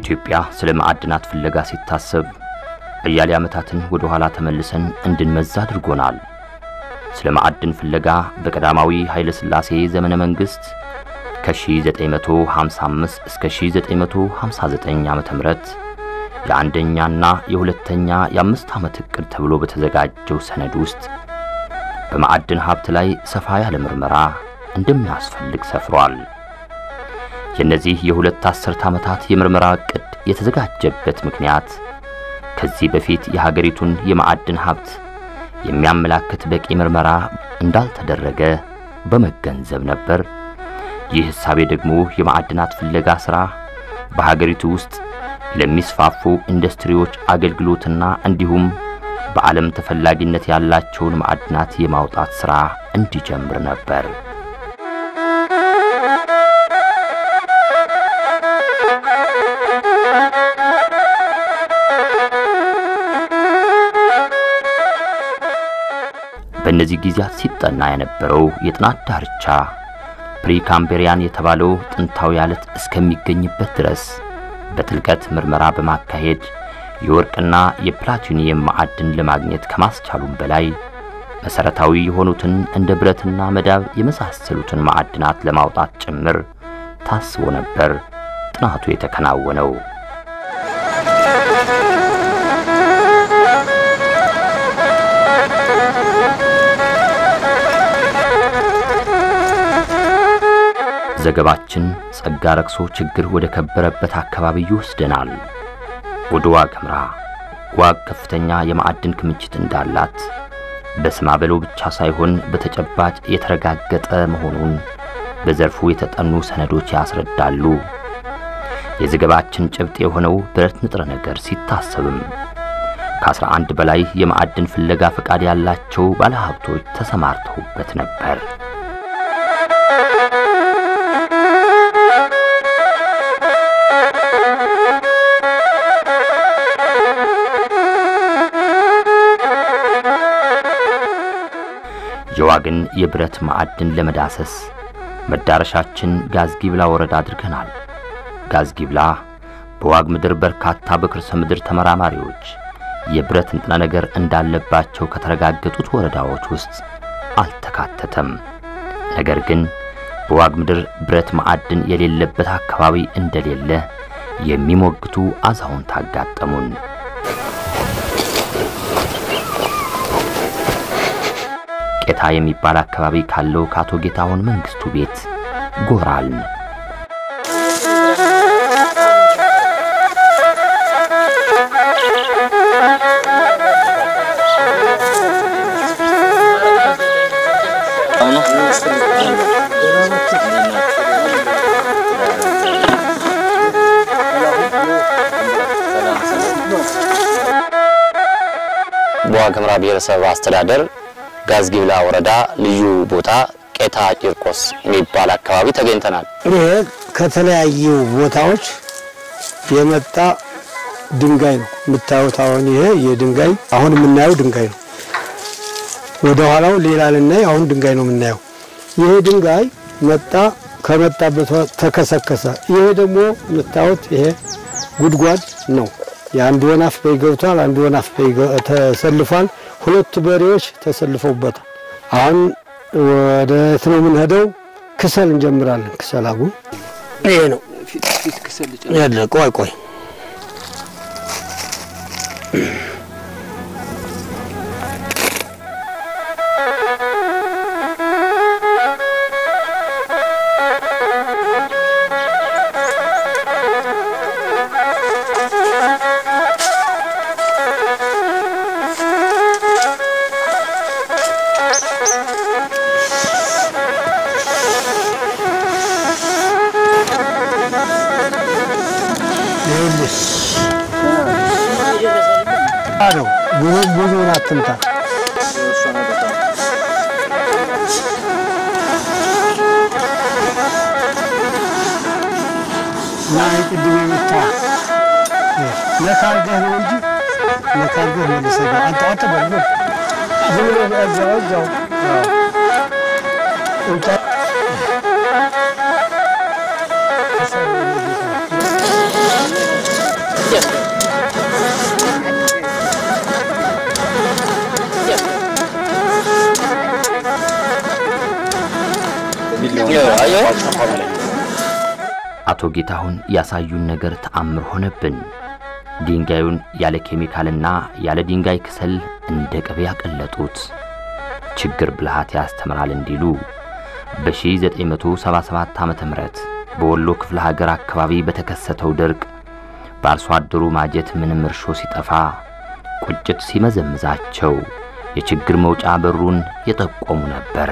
በኢትዮጵያ ስለ ማዕድናት ፍለጋ ሲታሰብ አያሌ ዓመታትን ወደ ኋላ ተመልሰን እንድንመዛ አድርጎናል። ስለ ማዕድን ፍለጋ በቀዳማዊ ኃይለ ሥላሴ ዘመነ መንግሥት ከ1955 እስከ 1959 ዓመተ ምህረት የአንደኛና የሁለተኛ የአምስት ዓመት ዕቅድ ተብሎ በተዘጋጀው ሰነድ ውስጥ በማዕድን ሀብት ላይ ሰፋ ያለ ምርመራ እንደሚያስፈልግ ሰፍሯል። የእነዚህ የሁለት አስርት ዓመታት የምርመራ ዕቅድ የተዘጋጀበት ምክንያት ከዚህ በፊት የሀገሪቱን የማዕድን ሀብት የሚያመላክት በቂ ምርመራ እንዳልተደረገ በመገንዘብ ነበር። ይህ ሕሳቤ ደግሞ የማዕድናት ፍለጋ ሥራ በሀገሪቱ ውስጥ ለሚስፋፉ ኢንዱስትሪዎች አገልግሎትና እንዲሁም በዓለም ተፈላጊነት ያላቸውን ማዕድናት የማውጣት ሥራ እንዲጀምር ነበር። በእነዚህ ጊዜያት ሲጠና የነበረው የጥናት ዳርቻ ፕሪካምቤሪያን የተባለው ጥንታዊ አለት እስከሚገኝበት ድረስ በጥልቀት ምርመራ በማካሄድ የወርቅና የፕላቲኒየም ማዕድን ለማግኘት ከማስቻሉም በላይ መሰረታዊ የሆኑትን እንደ ብረትና መዳብ የመሳሰሉትን ማዕድናት ለማውጣት ጭምር ታስቦ ነበር ጥናቱ የተከናወነው። ዘገባችን ጸጋ ረክሶ ችግር ወደ ከበረበት አካባቢ ይወስደናል። ወደ ዋግ ኽምራ። ዋግ ከፍተኛ የማዕድን ክምችት እንዳላት በስማ በለው ብቻ ሳይሆን በተጨባጭ የተረጋገጠ መሆኑን በዘርፉ የተጠኑ ሰነዶች ያስረዳሉ። የዘገባችን ጭብጥ የሆነው ብረት ንጥረ ነገር ሲታሰብም ከአስራ አንድ በላይ የማዕድን ፍለጋ ፈቃድ ያላቸው ባለሀብቶች ተሰማርተውበት ነበር። የዋግን የብረት ማዕድን ለመዳሰስ መዳረሻችን ጋዝጊብላ ወረዳ አድርገናል። ጋዝጊብላ በዋግ ምድር በርካታ በክርሰ ምድር ተመራማሪዎች የብረት ንጥረ ነገር እንዳለባቸው ከተረጋገጡት ወረዳዎች ውስጥ አልተካተተም። ነገር ግን በዋግ ምድር ብረት ማዕድን የሌለበት አካባቢ እንደሌለ የሚሞግቱ አዛውንት አጋጠሙን። ቄታ የሚባል አካባቢ ካለው ከአቶ ጌታሁን መንግስቱ ቤት ጎራልን። በዋግ ኽምራ ብሔረሰብ አስተዳደር ጋዝጊብላ ወረዳ ልዩ ቦታ ቄታ ቂርቆስ የሚባል አካባቢ ተገኝተናል። ይሄ ከተለያዩ ቦታዎች የመጣ ድንጋይ ነው የምታዩት። አሁን ይሄ የድንጋይ አሁን የምናየው ድንጋይ ነው። ወደ ኋላው ሌላ ልናይ፣ አሁን ድንጋይ ነው የምናየው። ይሄ ድንጋይ መጣ፣ ከመጣበት ተከሰከሰ። ይሄ ደግሞ የምታዩት ይሄ ጉድጓድ ነው። የአንድ ወናፍ በይ ገብቷል፣ አንድ ወናፍ በይ ተሰልፏል። ሁለቱ በሬዎች ተሰልፈውበታል። አሁን ወደ የት ነው የምንሄደው? ክሰል እንጀምራለን። ክሰል አጉ ይሄ ነው ያለ። ቆይ ቆይ ነው ብዙውን አትምታ። እና ቅድም የመታ ለካርገህ ነው እንጂ ለካርገህ መልሰህ አንተ አንተ በል ዝም ብለህ እዛው እዛው እንታ አቶ ጌታሁን ያሳዩን ነገር ተአምር ሆነብን። ድንጋዩን ያለ ኬሚካልና ያለ ድንጋይ ክሰል እንደ ቅቤ ያቀለጡት። ችግር ብልሃት ያስተምራል እንዲሉ በ1977 ዓመተ ምህረት በወሎ ክፍለ ሀገር አካባቢ በተከሰተው ድርቅ በአርሶ አደሩ ማጀት ምንም እርሾ ሲጠፋ ቁጭት ሲመዘምዛቸው የችግር መውጫ በሩን የጠቆሙ ነበር።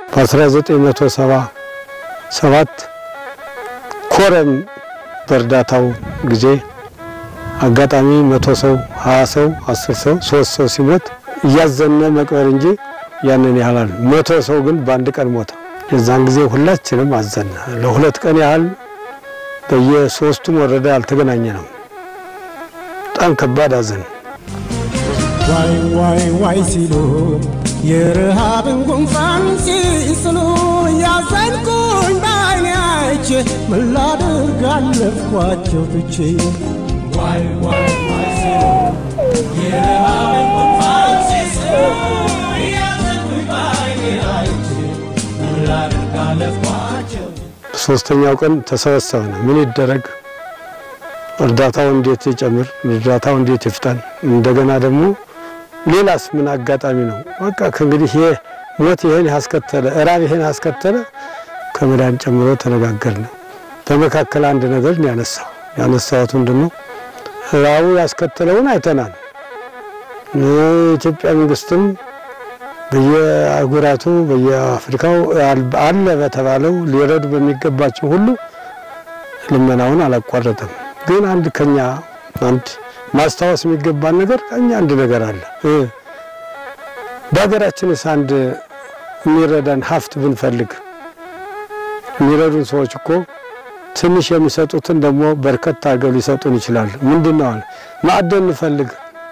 በ1977 ኮረም በእርዳታው ጊዜ አጋጣሚ መቶ ሰው ሀያ ሰው አስር ሰው ሶስት ሰው ሲሞት እያዘነ መቅበር እንጂ ያንን ያህላል። መቶ ሰው ግን በአንድ ቀን ሞተ። የዛን ጊዜ ሁላችንም አዘነ። ለሁለት ቀን ያህል በየሶስቱም ወረዳ አልተገናኘ ነው። በጣም ከባድ አዘን። ዋይ ዋይ ዋይ ሲሉ የረሃብን ጉንፋን ሲስሉ ያዘንኩኝ በዓይኔ አይቼ ምን ላድርግ አለፍኳቸው ትቼ ዋይ ዋይ ዋይ ሲሉ የረሃብን ጉንፋን ሲስሉ ያዘንኩኝ በዓይኔ አይቼ ምን ላድርግ አለፍኳቸው ሶስተኛው ቀን ተሰበሰብን። ምን ይደረግ፣ እርዳታው እንዴት ይጨምር፣ እርዳታው እንዴት ይፍጠን፣ እንደገና ደግሞ ሌላስ ምን አጋጣሚ ነው? በቃ ከእንግዲህ ይሄ ሞት ይሄን ያስከተለ እራብ ይሄን ያስከተለ ከመዳን ጨምሮ ተነጋገርን። በመካከል አንድ ነገር ነው ያነሳው ያነሳሁት ምንድን ነው ራቡ ያስከተለውን አይተናል። የኢትዮጵያ መንግስትም በየአህጉራቱ በየአፍሪካው አለ በተባለው ሊረዱ በሚገባቸው ሁሉ ልመናውን አላቋረጠም። ግን አንድ ከኛ አንድ ማስታወስ የሚገባን ነገር ከኛ አንድ ነገር አለ። በሀገራችንስ አንድ የሚረዳን ሀብት ብንፈልግ የሚረዱን ሰዎች እኮ ትንሽ የሚሰጡትን ደግሞ በርከት አድርገው ሊሰጡን ይችላሉ። ምንድን ነው አለ ማዕደን እንፈልግ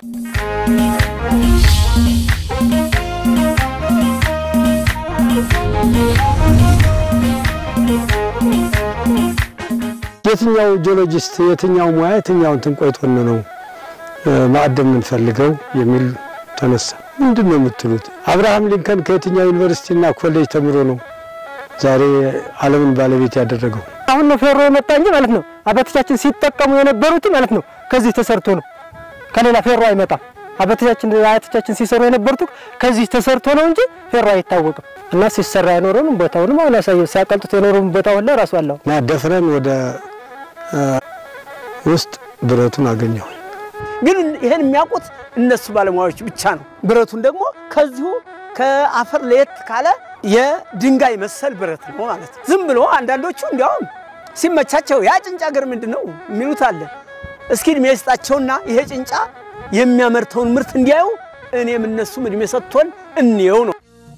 የትኛው ጂኦሎጂስት የትኛው ሙያ የትኛው እንትን ቆይቶን ነው ማዕደን የምንፈልገው የሚል ተነሳ። ምንድን ነው የምትሉት? አብርሃም ሊንከን ከየትኛው ዩኒቨርሲቲና ኮሌጅ ተምሮ ነው ዛሬ ዓለምን ባለቤት ያደረገው? አሁን ነው ፌሮ የመጣ እንጂ ማለት ነው አባቶቻችን ሲጠቀሙ የነበሩት ማለት ነው ከዚህ ተሰርቶ ነው። ከሌላ ፌሮ አይመጣም። አባቶቻችን አያቶቻችን ሲሰሩ የነበሩት ከዚህ ተሰርቶ ነው እንጂ ፌሮ አይታወቅም። እና ሲሰራ የኖረውን ቦታውንም አሁን ያሳየው ሲያቀልጡት የኖረውን ቦታው ላይ ራሱ አለው እና ደፍረን ወደ ውስጥ ብረቱን አገኘው። ግን ይሄን የሚያውቁት እነሱ ባለሙያዎች ብቻ ነው። ብረቱን ደግሞ ከዚሁ ከአፈር ለየት ካለ የድንጋይ መሰል ብረት ነው ማለት ነው። ዝም ብሎ አንዳንዶቹ እንዲያውም ሲመቻቸው ያ ጭንጫ ገር ምንድን ነው የሚሉት አለ። እስኪ እድሜ ይስጣቸውና ይሄ ጭንጫ የሚያመርተውን ምርት እንዲያዩ እኔም እነሱም እድሜ ሰጥቶን እንየው ነው።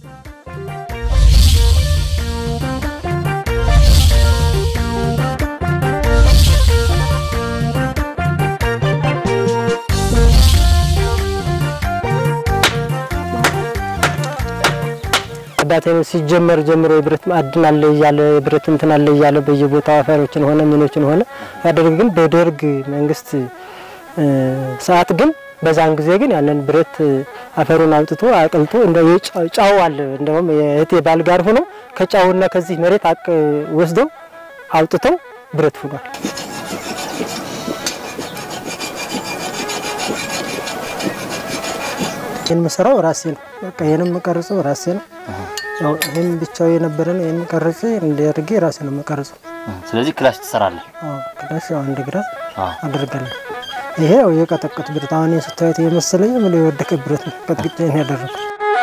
አባቴ ሲጀመር ጀምሮ የብረት ማዕድን አለ እያለ የብረት እንትን አለ እያለ በየቦታው አፈሮችን ሆነ ምኖችን ሆነ ያደርግ ግን በደርግ መንግስት ሰዓት ግን በዛን ጊዜ ግን ያንን ብረት አፈሩን አውጥቶ አቅልጦ እንደ ጫው አለ እንደውም የእህቴ ባል ጋር ሆኖ ከጫውና ከዚህ መሬት አቅ ወስደው አውጥተው ብረት ሆኗል። ይህን የምሰራው ራሴ ነው። በቃ ይህን የምቀርጸው ራሴ ነው። ያው ይህን ብቻው የነበረ ነው። ይህን ቀርጬ እንዲያደርጌ ራሴ ነው የምቀርጸው። ስለዚህ ክላሽ ትሰራለህ? አዎ ክላሽ ያው አንድ ግራ አደርጋለሁ። ይሄ ያው የቀጠቀጥ ብረት አሁን ስታዩት የመሰለኝ ብሎ የወደቀ ብረት ነው። ቀጥቅጬ ነው ያደረኩት።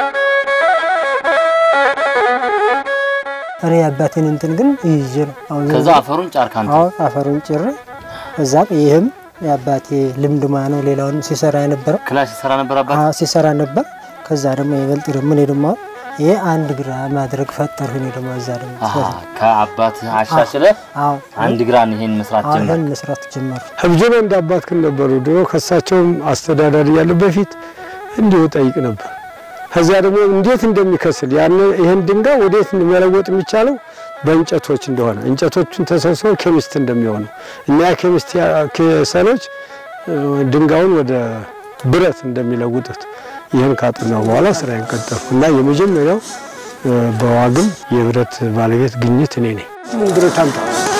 እኔ የአባቴን እንትን ግን ይዤ ነው አሁን ከዛ አፈሩን ጫርክ አንተ? አዎ አፈሩን ጭሬ እዛም ይህም የአባቴ ልምድ ሙያ ነው። ሌላውን ሲሰራ የነበረው ክላሽ ይሰራ ነበር አባት? አዎ ሲሰራ ነበር። ከዛ ደግሞ ይበልጥ ደግሞ እኔ ደግሞ ይሄ አንድ ግራ ማድረግ ፈጠርሁ። እኔ ደግሞ እዛ ደግሞ አሃ፣ ከአባት አሻሽለህ አዎ አንድ ግራን ይሄን መስራት አሁን ጀመር። ይህን መስራት ጀመሩ። ህብጅሎ እንደ አባትክን ነበሩ ድሮ ከሳቸውም አስተዳዳሪ ያለ በፊት እንዲሁ ጠይቅ ነበር። ከዚያ ደግሞ እንዴት እንደሚከስል ያን ይህን ድንጋይ ወዴት መለወጥ የሚቻለው በእንጨቶች እንደሆነ እንጨቶቹን ተሰብስበው ኬሚስት እንደሚሆኑ እና ያ ኬሚስት ሰሎች ድንጋዩን ወደ ብረት እንደሚለውጡት ይህን ካጠናው በኋላ ስራዬን ቀጠልኩ እና የመጀመሪያው በዋግም የብረት ባለቤት ግኝት እኔ ነኝ። ብረት አምጣ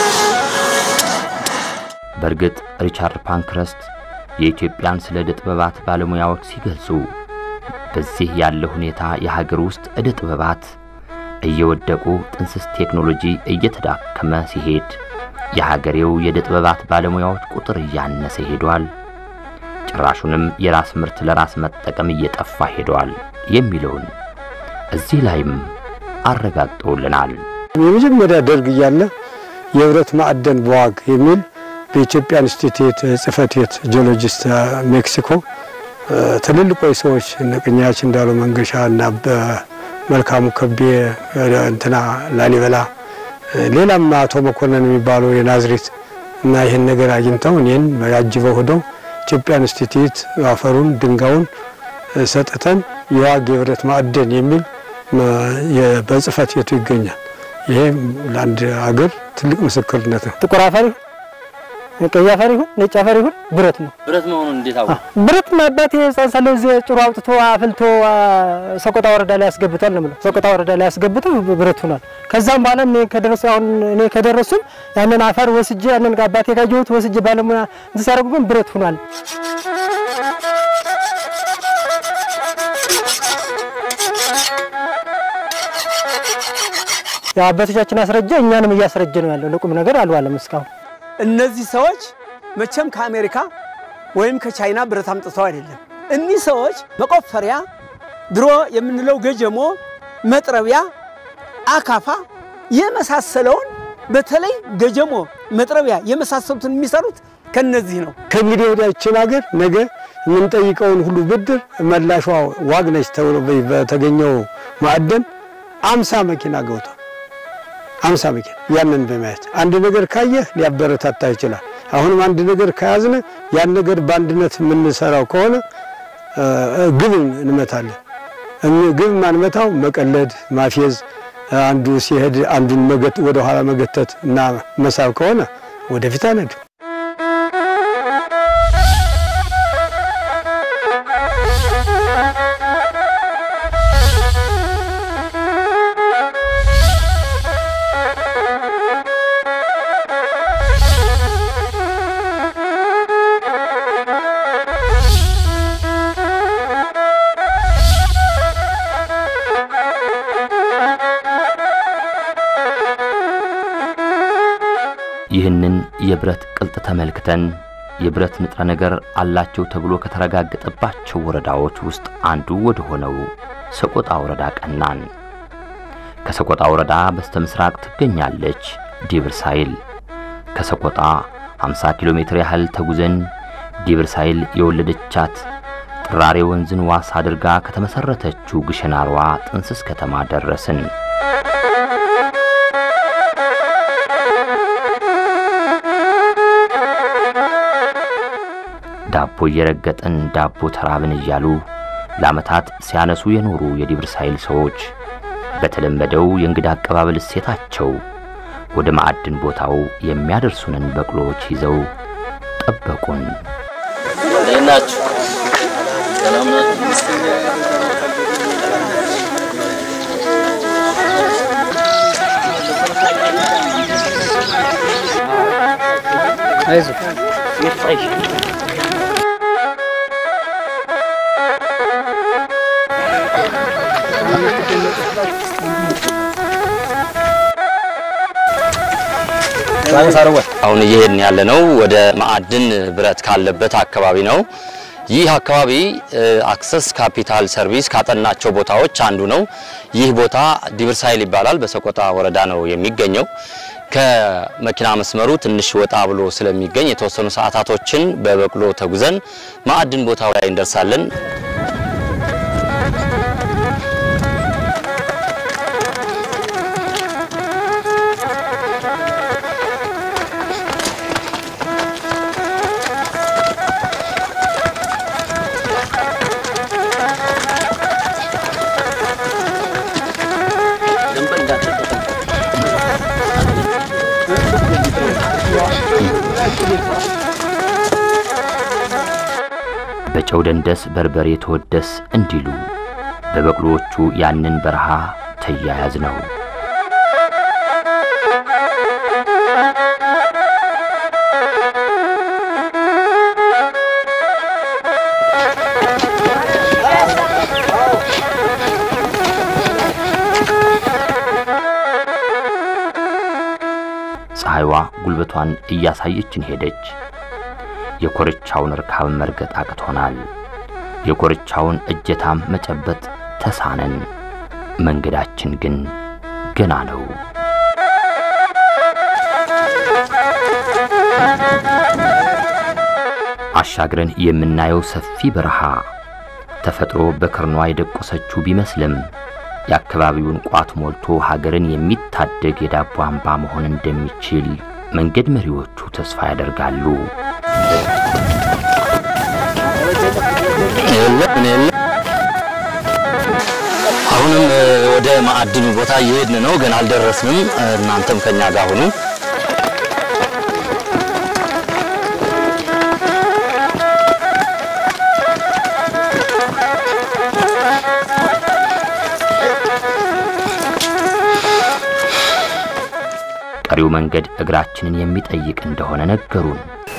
በእርግጥ ሪቻርድ ፓንክረስት የኢትዮጵያን ስለ ዕደ ጥበባት ባለሙያዎች ሲገልጹ በዚህ ያለ ሁኔታ የሀገር ውስጥ ዕደ ጥበባት እየወደቁ ጥንስስ ቴክኖሎጂ እየተዳከመ ሲሄድ የሀገሬው የዕደ ጥበባት ባለሙያዎች ቁጥር እያነሰ ሄዷል፣ ጭራሹንም የራስ ምርት ለራስ መጠቀም እየጠፋ ሄዷል የሚለውን እዚህ ላይም አረጋግጠውልናል። የመጀመሪያ ደርግ እያለ የብረት ማዕደን በዋግ የሚል በኢትዮጵያ ኢንስቲትዩት ጽሕፈት ቤት ጂኦሎጂስት ሜክሲኮ ትልልቆች ሰዎች እነ ቅኛች እንዳሉ መንገሻ እና በመልካሙ ከቤ እንትና ላሊበላ ሌላም አቶ መኮንን የሚባሉ የናዝሬት እና ይህን ነገር አግኝተው እኔን ያጅበው ሄደው ኢትዮጵያ ኢንስቲትዩት አፈሩን ድንጋዩን ሰጥተን የዋግ የብረት ማዕደን የሚል በጽሕፈት ቤቱ ይገኛል። ይሄ ለአንድ ሀገር ትልቅ ምስክርነት ነው። ጥቁር አፈር ይሁን ቀይ አፈር ይሁን ነጭ አፈር ይሁን ብረት ነው። ብረት መሆኑን እንዴት አወቁ? ብረት ማባት የጻንሳለ እዚህ ጭሮ አውጥቶ አፍልቶ ሰቆጣ ወረዳ ላይ ያስገብቷል ነው የምለው። ሰቆጣ ወረዳ ላይ ያስገብቶ ብረት ሆኗል። ከዛም በኋላ እኔ ከደረሱ አሁን እኔ ከደረሱም ያንን አፈር ወስጄ ያንን አባቴ ካየሁት ወስጄ ባለሙያ እንትን ሲያደርጉ ግን ብረት ሆኗል። ያው አባቶቻችን አስረጀ እኛንም እያስረጀ ነው ያለው። ለቁም ነገር አልዋለም እስካሁን። እነዚህ ሰዎች መቼም ከአሜሪካ ወይም ከቻይና ብረት አምጥተው አይደለም። እኒህ ሰዎች መቆፈሪያ፣ ድሮ የምንለው ገጀሞ፣ መጥረቢያ፣ አካፋ የመሳሰለውን በተለይ ገጀሞ፣ መጥረቢያ የመሳሰሉትን የሚሰሩት ከነዚህ ነው። ከእንግዲህ ወዲያችን ሀገር ነገ የምንጠይቀውን ሁሉ ብድር መላሿ ዋግ ነች ተብሎ በተገኘው ማዕደን አምሳ መኪና ገብቷል። አምሳ መኪና ያንን በማየት አንድ ነገር ካየህ ሊያበረታታ ይችላል። አሁንም አንድ ነገር ከያዝነ ያን ነገር በአንድነት የምንሰራው ከሆነ ግብ እንመታለን። ግብ ማንመታው መቀለድ፣ ማፌዝ፣ አንዱ ሲሄድ አንዱን ወደ ኋላ መገተት እና መሳብ ከሆነ ወደፊት አነድ ይህንን የብረት ቅልጥ ተመልክተን የብረት ንጥረ ነገር አላቸው ተብሎ ከተረጋገጠባቸው ወረዳዎች ውስጥ አንዱ ወደ ሆነው ሰቆጣ ወረዳ ቀናን። ከሰቆጣ ወረዳ በስተ ምስራቅ ትገኛለች ዲብር ሳይል። ከሰቆጣ 50 ኪሎ ሜትር ያህል ተጉዘን ዲብር ሳይል የወለደቻት ጥራሬ ወንዝን ዋስ አድርጋ ከተመሰረተችው ግሸናሯ ጥንስስ ከተማ ደረስን። ዳቦ እየረገጥን ዳቦ ተራብን እያሉ ለዓመታት ሲያነሱ የኖሩ የዲብር ሳይል ሰዎች በተለመደው የእንግዳ አቀባበል እሴታቸው ወደ ማዕድን ቦታው የሚያደርሱንን በቅሎዎች ይዘው ጠበቁን። እንዴት ናችሁ? ሰላም ናችሁ? አሁን እየሄድን ያለነው ወደ ማዕድን ብረት ካለበት አካባቢ ነው። ይህ አካባቢ አክሰስ ካፒታል ሰርቪስ ካጠናቸው ቦታዎች አንዱ ነው። ይህ ቦታ ዲብር ሳይል ይባላል። በሰቆጣ ወረዳ ነው የሚገኘው። ከመኪና መስመሩ ትንሽ ወጣ ብሎ ስለሚገኝ የተወሰኑ ሰዓታቶችን በበቅሎ ተጉዘን ማዕድን ቦታው ላይ እንደርሳለን። በጨው ደንደስ በርበሬ ተወደስ እንዲሉ በበቅሎዎቹ ያንን በረሃ ተያያዝ ነው። ፀሐይዋ ጉልበቷን እያሳየችን ሄደች። የኮርቻውን ርካብ መርገጥ አቅቶናል። የኮርቻውን እጀታም መጨበጥ ተሳነን። መንገዳችን ግን ገና ነው። አሻግረን የምናየው ሰፊ በረሃ ተፈጥሮ በክርኗ የደቆሰችው ቢመስልም የአካባቢውን ቋት ሞልቶ ሀገርን የሚታደግ የዳቦ አምባ መሆን እንደሚችል መንገድ መሪዎቹ ተስፋ ያደርጋሉ። አሁንም ወደ ማዕድኑ ቦታ እየሄድን ነው። ገና አልደረስንም። እናንተም ከኛ ጋር ሁኑ። ቀሪው መንገድ እግራችንን የሚጠይቅ እንደሆነ ነገሩን።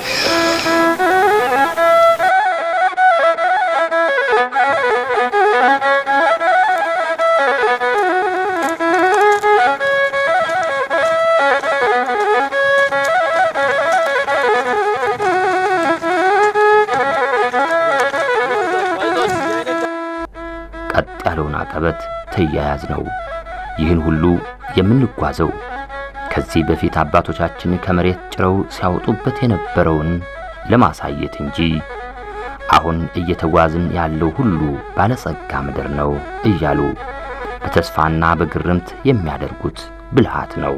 ቀጥ ያለውን አቀበት ተያያዝ ነው። ይህን ሁሉ የምንጓዘው ከዚህ በፊት አባቶቻችን ከመሬት ጭረው ሲያወጡበት የነበረውን ለማሳየት እንጂ አሁን እየተጓዝን ያለው ሁሉ ባለጸጋ ምድር ነው እያሉ በተስፋና በግርምት የሚያደርጉት ብልሃት ነው።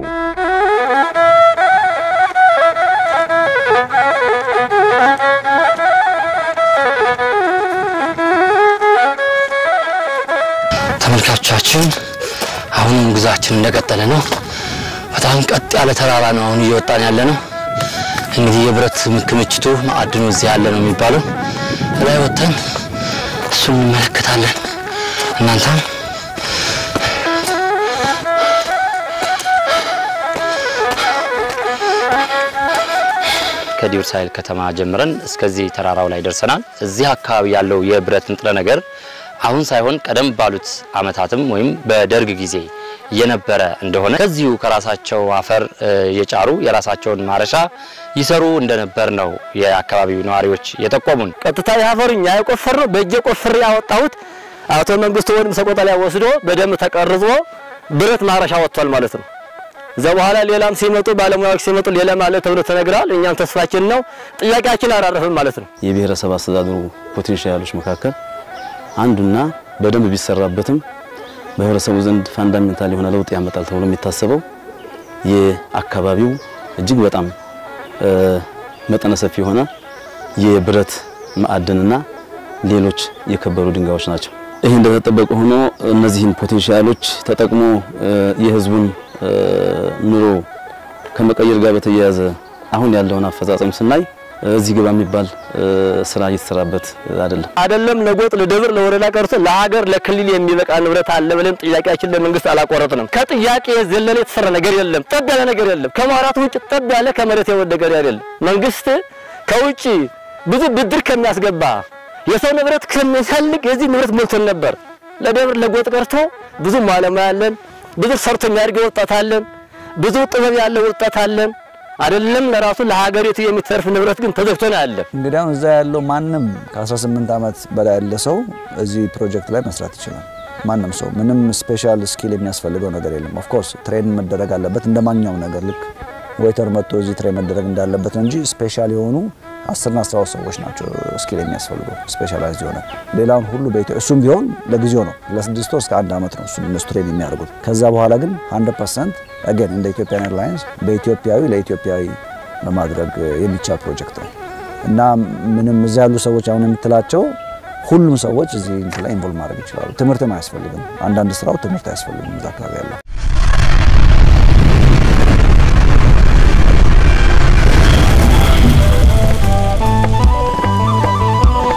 ተመልካቾቻችን አሁንም ጉዟችን እንደቀጠለ ነው። በጣም ቀጥ ያለ ተራራ ነው አሁን እየወጣን ያለ ነው። እንግዲህ የብረት ክምችቱ ማዕድኑ እዚህ ያለ ነው የሚባለው። ላይ ወጥተን እሱን እንመለከታለን። እናንተም ከዲር ሳይል ከተማ ጀምረን እስከዚህ ተራራው ላይ ደርሰናል። እዚህ አካባቢ ያለው የብረት ንጥረ ነገር አሁን ሳይሆን ቀደም ባሉት ዓመታትም ወይም በደርግ ጊዜ የነበረ እንደሆነ ከዚሁ ከራሳቸው አፈር የጫሩ የራሳቸውን ማረሻ ይሰሩ እንደነበር ነው የአካባቢው ነዋሪዎች የጠቆሙን። ቀጥታ የአፈሩ እኛ የቆፈር ነው በእጄ ቆፍሬ ያወጣሁት አቶ መንግስቱ ወንድም ሰቆጣ ላይ ወስዶ በደንብ ተቀርጾ ብረት ማረሻ ወጥቷል ማለት ነው። እዛ በኋላ ሌላም ሲመጡ ባለሙያዎች ሲመጡ ሌላ ማለት ተብሎ ተነግራል። እኛም ተስፋችን ነው ጥያቄያችን አላረፍም ማለት ነው። የብሔረሰብ አስተዳደሩ ፖቴንሻሎች መካከል አንዱና በደንብ ቢሰራበትም በህብረተሰቡ ዘንድ ፋንዳሜንታል የሆነ ለውጥ ያመጣል ተብሎ የሚታሰበው የአካባቢው እጅግ በጣም መጠነ ሰፊ የሆነ የብረት ማዕድንና ሌሎች የከበሩ ድንጋዮች ናቸው። ይህ እንደተጠበቀ ሆኖ እነዚህን ፖቴንሻሎች ተጠቅሞ የህዝቡን ኑሮ ከመቀየር ጋር በተያያዘ አሁን ያለውን አፈጻጸም ስናይ እዚህ ግባ የሚባል ስራ እየተሰራበት አይደለም። አይደለም ለጎጥ ለደብር ለወረዳ ቀርቶ ለሀገር ለክልል የሚበቃ ንብረት አለ ብለን ጥያቄያችን ለመንግስት አላቆረጥንም። ከጥያቄ የዘለለ የተሰራ ነገር የለም። ጠብ ያለ ነገር የለም። ከማውራት ውጭ ጠብ ያለ ከመሬት የወደቀ ነገር አይደለም። መንግስት ከውጭ ብዙ ብድር ከሚያስገባ የሰው ንብረት ከሚፈልግ የዚህ ንብረት ሞልቶን ነበር። ለደብር ለጎጥ ቀርቶ ብዙ ባለሙያ አለን። ብዙ ሰርቶ የሚያድግ ወጣት አለን። ብዙ ጥበብ ያለው ወጣት አለን። አይደለም ለራሱ ለሀገሪቱ የሚተርፍ ንብረት ግን ተዘግቶ ነው ያለ። እንግዲህ አሁን እዛ ያለው ማንም ከ18 ዓመት በላይ ያለ ሰው እዚህ ፕሮጀክት ላይ መስራት ይችላል። ማንም ሰው ምንም ስፔሻል ስኪል የሚያስፈልገው ነገር የለም። ኦፍ ኮርስ ትሬን መደረግ አለበት እንደ ማንኛውም ነገር ልክ ዌይተር መጥቶ እዚህ ትሬን መደረግ እንዳለበት ነው እንጂ ስፔሻል የሆኑ አስርና አስራ ሁለት ሰዎች ናቸው ስኪል የሚያስፈልገው ስፔሻላይዝድ የሆነ ሌላውን ሁሉ በኢትዮ እሱም ቢሆን ለጊዜው ነው ለስድስት ወር እስከ አንድ ዓመት ነው እሱም እነሱ ትሬን የሚያደርጉት። ከዛ በኋላ ግን 100 ፐርሰንት አገን እንደ ኢትዮጵያን ኤርላይንስ በኢትዮጵያዊ ለኢትዮጵያዊ በማድረግ የሚቻል ፕሮጀክት ነው እና ምንም እዚያ ያሉ ሰዎች አሁን የምትላቸው ሁሉም ሰዎች እዚህ እንትን ላይ ኢንቮልቭ ማድረግ ይችላሉ። ትምህርትም አያስፈልግም። አንዳንድ ስራው ትምህርት አያስፈልግም እዛ አካባቢ ያለው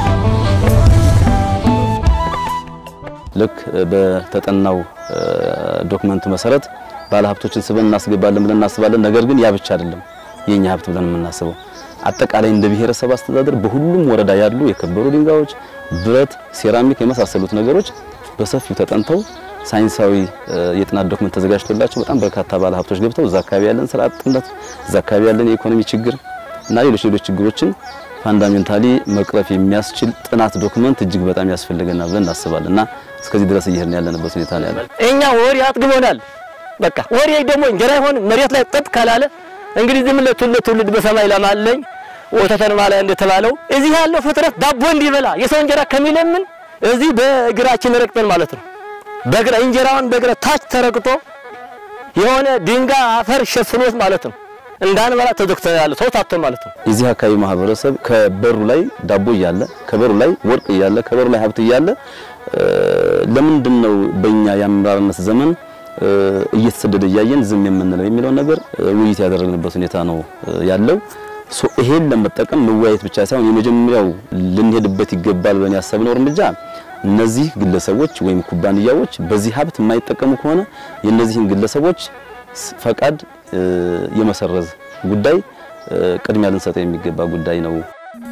ልክ በተጠናው ዶክመንት መሰረት ባለሀብቶችን ስበን እናስገባለን ብለን እናስባለን። ነገር ግን ያ ብቻ አይደለም የኛ ሀብት ብለን የምናስበው አጠቃላይ እንደ ብሔረሰብ አስተዳደር በሁሉም ወረዳ ያሉ የከበሩ ድንጋዮች፣ ብረት፣ ሴራሚክ የመሳሰሉት ነገሮች በሰፊው ተጠንተው ሳይንሳዊ የጥናት ዶክመንት ተዘጋጅቶላቸው በጣም በርካታ ባለሀብቶች ገብተው እዛ አካባቢ ያለን ስራ አጥነት፣ እዛ አካባቢ ያለን የኢኮኖሚ ችግር እና ሌሎች ሌሎች ችግሮችን ፋንዳሜንታሊ መቅረፍ የሚያስችል ጥናት ዶክመንት እጅግ በጣም ያስፈልገናል ብለን እናስባለን እና እስከዚህ ድረስ እየሄድን ያለንበት ሁኔታ ነው ያለው። እኛ ወሬ አጥግቦናል። በቃ ወሬ ደግሞ እንጀራ ይሆን መሬት ላይ ጠጥ ካላለ እንግዲህ ዝም ለትውልድ ትውልድ በሰማይ ለማለኝ ወተተን ማለ እንደተባለው እዚህ ያለው ፍጥረት ዳቦ እንዲበላ የሰው እንጀራ ከሚለምን እዚህ በእግራችን ረግጠን ማለት ነው። በእግራ እንጀራውን በእግራ ታች ተረግጦ የሆነ ድንጋይ አፈር ሸፍኖት ማለት ነው እንዳንበላ ተዘግተን ያለ ሰው ታቶ ማለት ነው። የዚህ አካባቢ ማህበረሰብ ከበሩ ላይ ዳቦ እያለ ከበሩ ላይ ወርቅ እያለ ከበሩ ላይ ሀብት እያለ ለምንድን ነው በእኛ የአመራርነት ዘመን እየተሰደደ እያየን ዝም የምንለው የሚለውን ነገር ውይይት ያደረግንበት ሁኔታ ነው ያለው። ሶ ይሄን ለመጠቀም መወያየት ብቻ ሳይሆን የመጀመሪያው ልንሄድበት ይገባል ብለን ያሰብነው እርምጃ እነዚህ ግለሰቦች ወይም ኩባንያዎች በዚህ ሀብት የማይጠቀሙ ከሆነ የእነዚህን ግለሰቦች ፈቃድ የመሰረዝ ጉዳይ ቅድሚያ ልንሰጠው የሚገባ ጉዳይ ነው።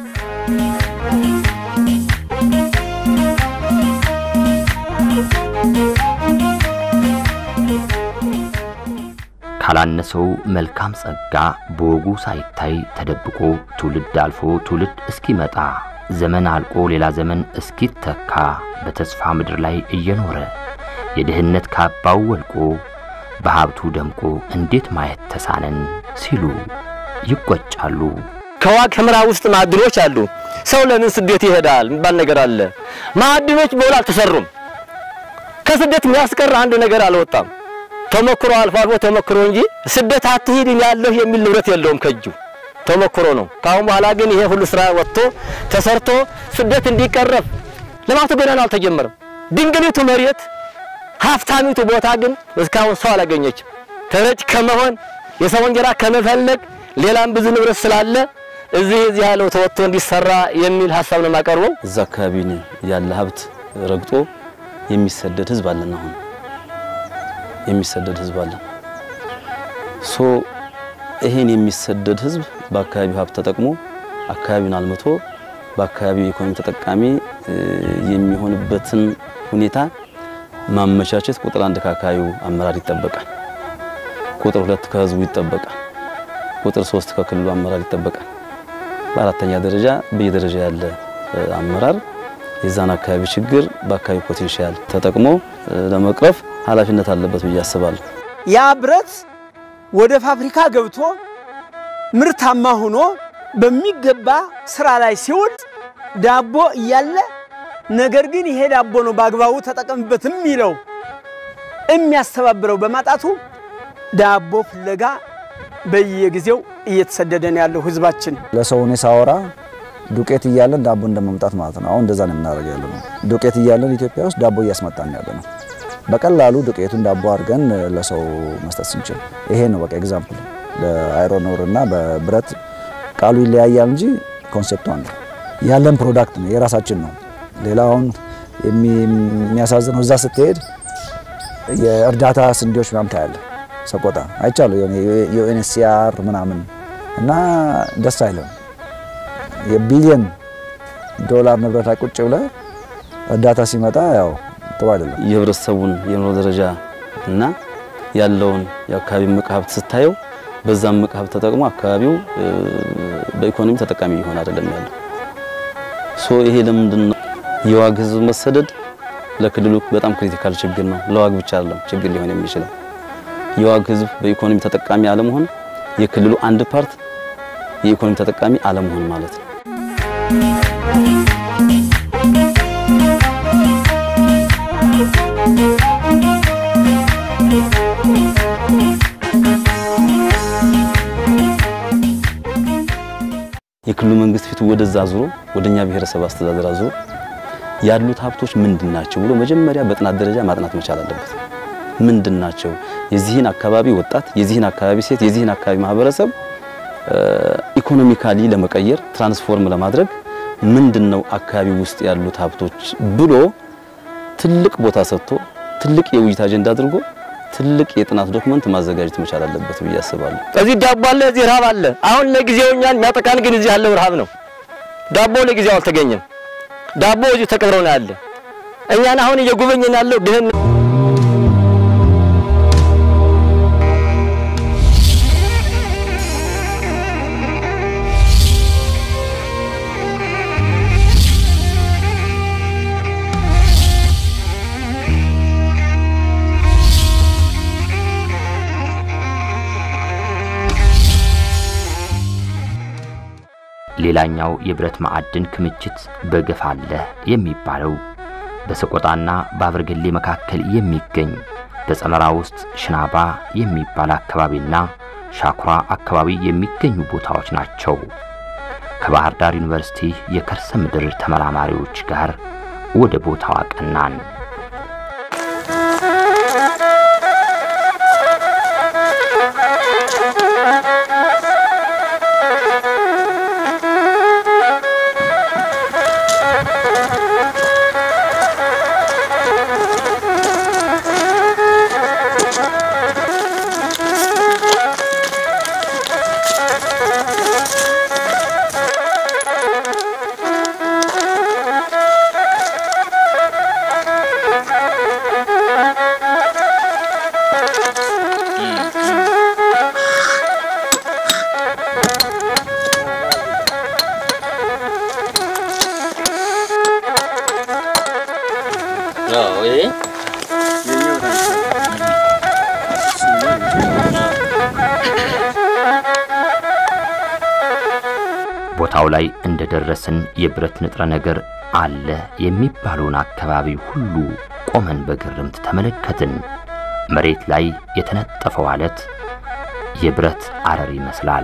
ካላነሰው መልካም ጸጋ በወጉ ሳይታይ ተደብቆ ትውልድ አልፎ ትውልድ እስኪመጣ ዘመን አልቆ ሌላ ዘመን እስኪተካ በተስፋ ምድር ላይ እየኖረ የድህነት ካባው ወልቆ በሀብቱ ደምቆ እንዴት ማየት ተሳነን ሲሉ ይቆጫሉ። ከዋግ ኽምራ ውስጥ ማዕድኖች አሉ። ሰው ለምን ስደት ይሄዳል የሚባል ነገር አለ። ማዕድኖች በውል አልተሰሩም። ከስደት የሚያስቀር አንድ ነገር አልወጣም። ተሞክሮ አልፎ አልፎ ተሞክሮ እንጂ ስደት አትሂድ ያለሁ የሚል ንብረት የለውም ከእጁ ተሞክሮ ነው። ከአሁን በኋላ ግን ይሄ ሁሉ ስራ ወጥቶ ተሰርቶ ስደት እንዲቀረፍ ልማቱ ገና አልተጀመረም። ድንግሊቱ መሬት ሀብታሚቱ ቦታ ግን እስካሁን ሰው አላገኘችም። ተረጭ ከመሆን የሰው እንጀራ ከመፈለግ ሌላም ብዙ ንብረት ስላለ እዚህ እዚህ ያለው ተወጥቶ እንዲሰራ የሚል ሀሳብ ነው የማቀርበው። እዛ አካባቢ ያለ ሀብት ረግጦ የሚሰደድ ህዝብ አለን። አሁን የሚሰደድ ህዝብ አለን። ሶ ይሄን የሚሰደድ ህዝብ በአካባቢው ሀብት ተጠቅሞ አካባቢውን አልምቶ በአካባቢው የኢኮኖሚ ተጠቃሚ የሚሆንበትን ሁኔታ ማመቻቸት ቁጥር አንድ ከአካባቢው አመራር ይጠበቃል። ቁጥር ሁለት ከህዝቡ ይጠበቃል። ቁጥር ሶስት ከክልሉ አመራር ይጠበቃል። በአራተኛ ደረጃ በየደረጃ ያለ አመራር የዛን አካባቢ ችግር በአካባቢ ፖቴንሻል ተጠቅሞ ለመቅረፍ ኃላፊነት አለበት ብዬ አስባለሁ። ያ ብረት ወደ ፋብሪካ ገብቶ ምርታማ ሆኖ በሚገባ ስራ ላይ ሲውል ዳቦ እያለ ነገር ግን ይሄ ዳቦ ነው በአግባቡ ተጠቀምበት የሚለው የሚያስተባብረው በማጣቱ ዳቦ ፍለጋ በየጊዜው እየተሰደደ ነው ያለው ህዝባችን። ለሰው እኔ ሳወራ ዱቄት እያለን ዳቦ እንደመምጣት ማለት ነው። አሁን እንደዛ ነው የምናደርገው ያለ ነው። ዱቄት እያለን ኢትዮጵያ ውስጥ ዳቦ እያስመጣን ያለ ነው። በቀላሉ ዱቄቱን ዳቦ አድርገን ለሰው መስጠት ስንችል ይሄ ነው በቃ ኤግዛምፕል። በአይሮን ኦር እና በብረት ቃሉ ይለያያል እንጂ ኮንሴፕቱ አንድ ያለን ፕሮዳክት ነው፣ የራሳችን ነው። ሌላውን የሚያሳዝነው እዛ ስትሄድ የእርዳታ ስንዴዎች ምናምን ታያለህ። ሰቆጣ አይቻለሁ የዩኤንኤችሲአር ምናምን እና ደስ አይለም። የቢሊየን ዶላር ንብረት ላይ ቁጭ ብለህ እርዳታ ሲመጣ ያው ጥሩ አይደለም። የህብረተሰቡን የኑሮ ደረጃ እና ያለውን የአካባቢ ምቅ ሀብት ስታየው በዛም ምቅ ሀብት ተጠቅሞ አካባቢው በኢኮኖሚ ተጠቃሚ እየሆነ አይደለም ያለው። ሶ ይሄ ለምንድን ነው የዋግ ህዝብ መሰደድ ለክልሉ በጣም ክሪቲካል ችግር ነው። ለዋግ ብቻ አይደለም ችግር ሊሆን የሚችለው የዋግ ህዝብ በኢኮኖሚ ተጠቃሚ አለመሆን የክልሉ አንድ ፓርት የኢኮኖሚ ተጠቃሚ አለመሆን ማለት ነው። የክልሉ መንግስት ፊቱ ወደዛ አዙሮ ወደኛ ብሔረሰብ አስተዳደር አዙሮ ያሉት ሀብቶች ምንድን ናቸው ብሎ መጀመሪያ በጥናት ደረጃ ማጥናት መቻል አለበት። ምንድን ናቸው? የዚህን አካባቢ ወጣት፣ የዚህን አካባቢ ሴት፣ የዚህን አካባቢ ማህበረሰብ ኢኮኖሚካሊ ለመቀየር ትራንስፎርም ለማድረግ ምንድነው አካባቢ ውስጥ ያሉት ሀብቶች ብሎ ትልቅ ቦታ ሰጥቶ ትልቅ የውይይት አጀንዳ አድርጎ ትልቅ የጥናት ዶክመንት ማዘጋጀት መቻል አለበት ብዬ አስባለሁ። እዚህ ዳቦ አለ፣ እዚህ ረሃብ አለ። አሁን ለጊዜው እኛን የሚያጠቃን ግን እዚህ ያለው ረሃብ ነው። ዳቦ ለጊዜው አልተገኘም። ዳቦ እዚህ ተቀብረው ነው ያለ። እኛን አሁን እየጎበኘን ያለው ድህነት ሌላኛው የብረት ማዕድን ክምችት በገፍ አለ የሚባለው በሰቆጣና በአብርገሌ መካከል የሚገኝ በጸመራ ውስጥ ሽናባ የሚባል አካባቢና ሻኩራ አካባቢ የሚገኙ ቦታዎች ናቸው። ከባህር ዳር ዩኒቨርሲቲ የከርሰ ምድር ተመራማሪዎች ጋር ወደ ቦታው አቀናን። ቦታው ላይ እንደደረስን የብረት ንጥረ ነገር አለ የሚባለውን አካባቢ ሁሉ ቆመን በግርምት ተመለከትን። መሬት ላይ የተነጠፈው አለት የብረት አረር ይመስላል።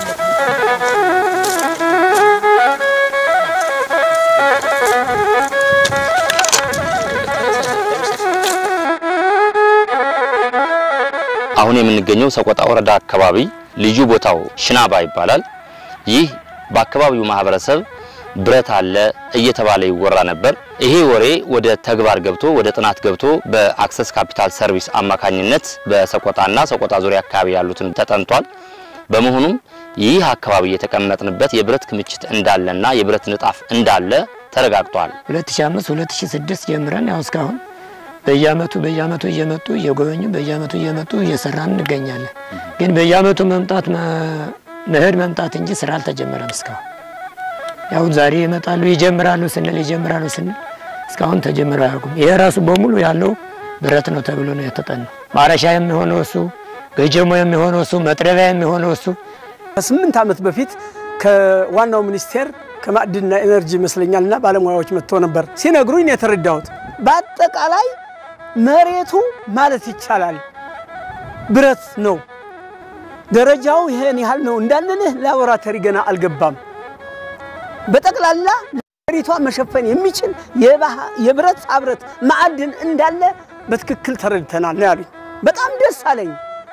አሁን የምንገኘው ሰቆጣ ወረዳ አካባቢ ልዩ ቦታው ሽናባ ይባላል። ይህ በአካባቢው ማህበረሰብ ብረት አለ እየተባለ ይወራ ነበር። ይሄ ወሬ ወደ ተግባር ገብቶ ወደ ጥናት ገብቶ በአክሰስ ካፒታል ሰርቪስ አማካኝነት በሰቆጣና ሰቆጣ ዙሪያ አካባቢ ያሉትን ተጠንቷል። በመሆኑም ይህ አካባቢ የተቀመጥንበት የብረት ክምችት እንዳለና የብረት ንጣፍ እንዳለ ተረጋግጧል። 2005 2006 ጀምረን ያው እስካሁን በየአመቱ በየአመቱ እየመጡ እየጎበኙ በየአመቱ እየመጡ እየሰራን እንገኛለን። ግን በየአመቱ መምጣት መሄድ መምጣት እንጂ ስራ አልተጀመረም እስካሁን። ያው ዛሬ ይመጣሉ ይጀምራሉ ስንል ይጀምራሉ ስንል እስካሁን ተጀምሮ አያውቁም። ይሄ ራሱ በሙሉ ያለው ብረት ነው ተብሎ ነው የተጠናው። ማረሻ የሚሆነው እሱ፣ ገጀሞ የሚሆነው እሱ፣ መጥረቢያ የሚሆነው እሱ። ከስምንት ዓመት በፊት ከዋናው ሚኒስቴር ከማዕድንና ኤነርጂ ይመስለኛልና ባለሙያዎች መጥቶ ነበር ሲነግሩኝ ነው የተረዳሁት። በአጠቃላይ መሬቱ ማለት ይቻላል ብረት ነው። ደረጃው ይሄን ያህል ነው እንዳንልህ ላቦራቶሪ ገና አልገባም። በጠቅላላ ሀገሪቷ መሸፈን የሚችል የብረት አብረት ማዕድን እንዳለ በትክክል ተረድተናል ነው ያሉኝ። በጣም ደስ አለኝ።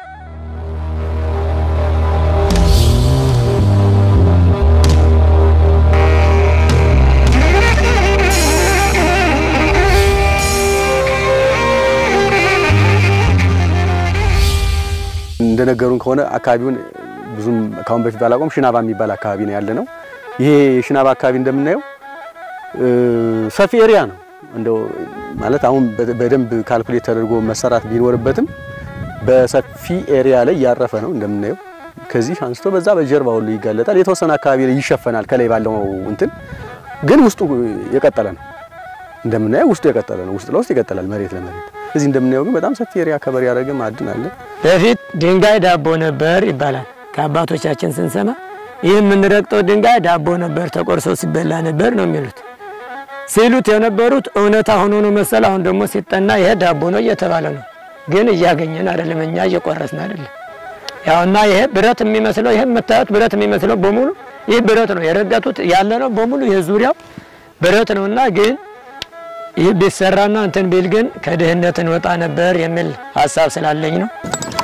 እንደነገሩን ከሆነ አካባቢውን ብዙም ካሁን በፊት ባላቆም ሽናባ የሚባል አካባቢ ነው ያለ ነው። ይሄ የሽናባ አካባቢ እንደምናየው ሰፊ ኤሪያ ነው። እንደው ማለት አሁን በደንብ ካልኩሌት ተደርጎ መሰራት ቢኖርበትም በሰፊ ኤሪያ ላይ ያረፈ ነው እንደምናየው። ከዚህ አንስቶ በዛ በጀርባ ሁሉ ይጋለጣል። የተወሰነ አካባቢ ላይ ይሸፈናል ከላይ ባለው እንትን፣ ግን ውስጡ የቀጠለ ነው እንደምናየው። ውስጡ የቀጠለ ነው። ውስጥ ለውስጥ ይቀጥላል መሬት ለመሬት። እዚህ እንደምናየው ግን በጣም ሰፊ ኤሪያ ከበር ያደረገ ማዕድን አለ። በፊት ድንጋይ ዳቦ ነበር ይባላል ከአባቶቻችን ስንሰማ። ይህ የምንረግጠው ድንጋይ ዳቦ ነበር ተቆርሶ ሲበላ ነበር ነው የሚሉት ሲሉት የነበሩት እውነታ ሆኖ ነው መሰል። አሁን ደግሞ ሲጠና ይሄ ዳቦ ነው እየተባለ ነው። ግን እያገኘን አይደለም፣ እኛ እየቆረስን አይደለም። ያውና ይሄ ብረት የሚመስለው ይሄ የምታዩት ብረት የሚመስለው በሙሉ ይህ ብረት ነው። የረገጡት ያለ ነው በሙሉ ይሄ ዙሪያው ብረት ነውና ግን ይህ ቢሰራና እንትን ቢል ግን ከድህነት እንወጣ ነበር የሚል ሀሳብ ስላለኝ ነው።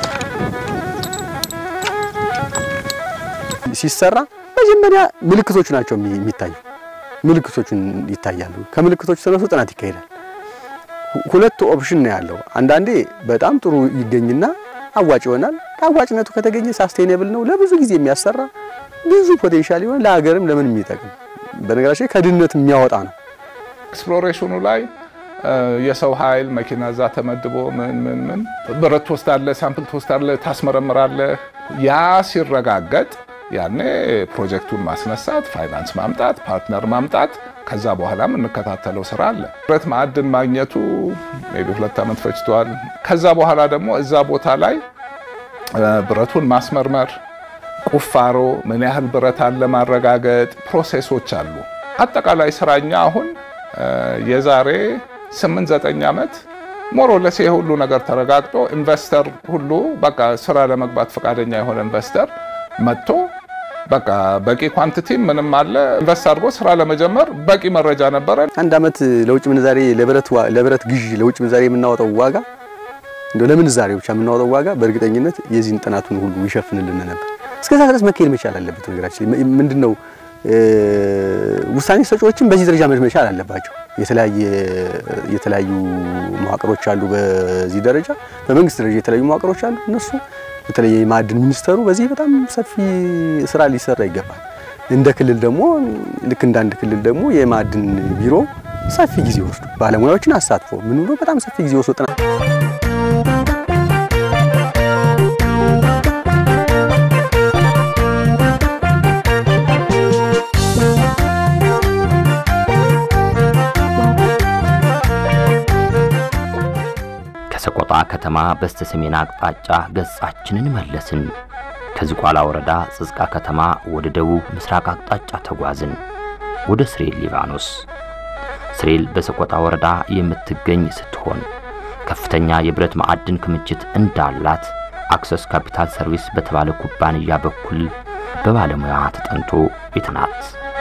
ሲሰራ መጀመሪያ ምልክቶቹ ናቸው የሚታዩ። ምልክቶቹን ይታያሉ። ከምልክቶቹ ተነስቶ ጥናት ይካሄዳል። ሁለት ኦፕሽን ነው ያለው። አንዳንዴ በጣም ጥሩ ይገኝና አዋጭ ይሆናል። አዋጭነቱ ከተገኘ ሳስቴኔብል ነው፣ ለብዙ ጊዜ የሚያሰራ ብዙ ፖቴንሻል ይሆን ለሀገርም ለምን የሚጠቅም በነገራችን ላይ ከድህነት የሚያወጣ ነው። ኤክስፕሎሬሽኑ ላይ የሰው ኃይል መኪና እዛ ተመድቦ ምን ምን ምን ብረት ትወስዳለህ፣ ሳምፕል ትወስዳለህ፣ ታስመረምራለህ። ያ ሲረጋገጥ ያኔ ፕሮጀክቱን ማስነሳት፣ ፋይናንስ ማምጣት፣ ፓርትነር ማምጣት ከዛ በኋላ የምንከታተለው ስራ አለ። ብረት ማዕድን ማግኘቱ ሜይ ቢ ሁለት ዓመት ፈጅቷል። ከዛ በኋላ ደግሞ እዛ ቦታ ላይ ብረቱን ማስመርመር፣ ቁፋሮ፣ ምን ያህል ብረት አለ ማረጋገጥ፣ ፕሮሴሶች አሉ። አጠቃላይ ስራኛ አሁን የዛሬ 8 9 ዓመት ሞሮለስ ይሄ ሁሉ ነገር ተረጋግጦ ኢንቨስተር ሁሉ በቃ ስራ ለመግባት ፈቃደኛ የሆነ ኢንቨስተር መጥቶ በቃ በቂ ኳንቲቲ ምንም አለ ኢንቨስት አድርጎ ስራ ለመጀመር በቂ መረጃ ነበረ። አንድ ዓመት ለውጭ ምንዛሬ ለብረት ግዢ ለውጭ ምንዛሬ የምናወጣው ዋጋ እንደው ለምንዛሬ ብቻ የምናወጣው ዋጋ በእርግጠኝነት የዚህን ጥናቱን ሁሉ ይሸፍንልን ነበር። እስከዛ ድረስ መካሄድ መቻል አለበት። ነገራችን ምንድነው ውሳኔ ሰጪዎችም በዚህ ደረጃ መቻል አለባቸው። የተለያየ የተለያዩ መዋቅሮች አሉ። በዚህ ደረጃ በመንግስት ደረጃ የተለያዩ መዋቅሮች አሉ። እነሱ በተለይ የማዕድን ሚኒስተሩ በዚህ በጣም ሰፊ ስራ ሊሰራ ይገባል። እንደ ክልል ደግሞ ልክ እንደ አንድ ክልል ደግሞ የማዕድን ቢሮ ሰፊ ጊዜ ወስዶ ባለሙያዎችን አሳትፎ ምን ብሎ በጣም ሰፊ ጊዜ ወስዶ ጥናት ከሰቆጣ ከተማ በስተ ሰሜን አቅጣጫ ገጻችንን መለስን። ከዝቋላ ወረዳ ጽጽቃ ከተማ ወደ ደቡብ ምስራቅ አቅጣጫ ተጓዝን፣ ወደ ስሬል ሊባኖስ። ስሬል በሰቆጣ ወረዳ የምትገኝ ስትሆን ከፍተኛ የብረት ማዕድን ክምችት እንዳላት አክሰስ ካፒታል ሰርቪስ በተባለ ኩባንያ በኩል በባለሙያ ተጠንቶ ቤትናት።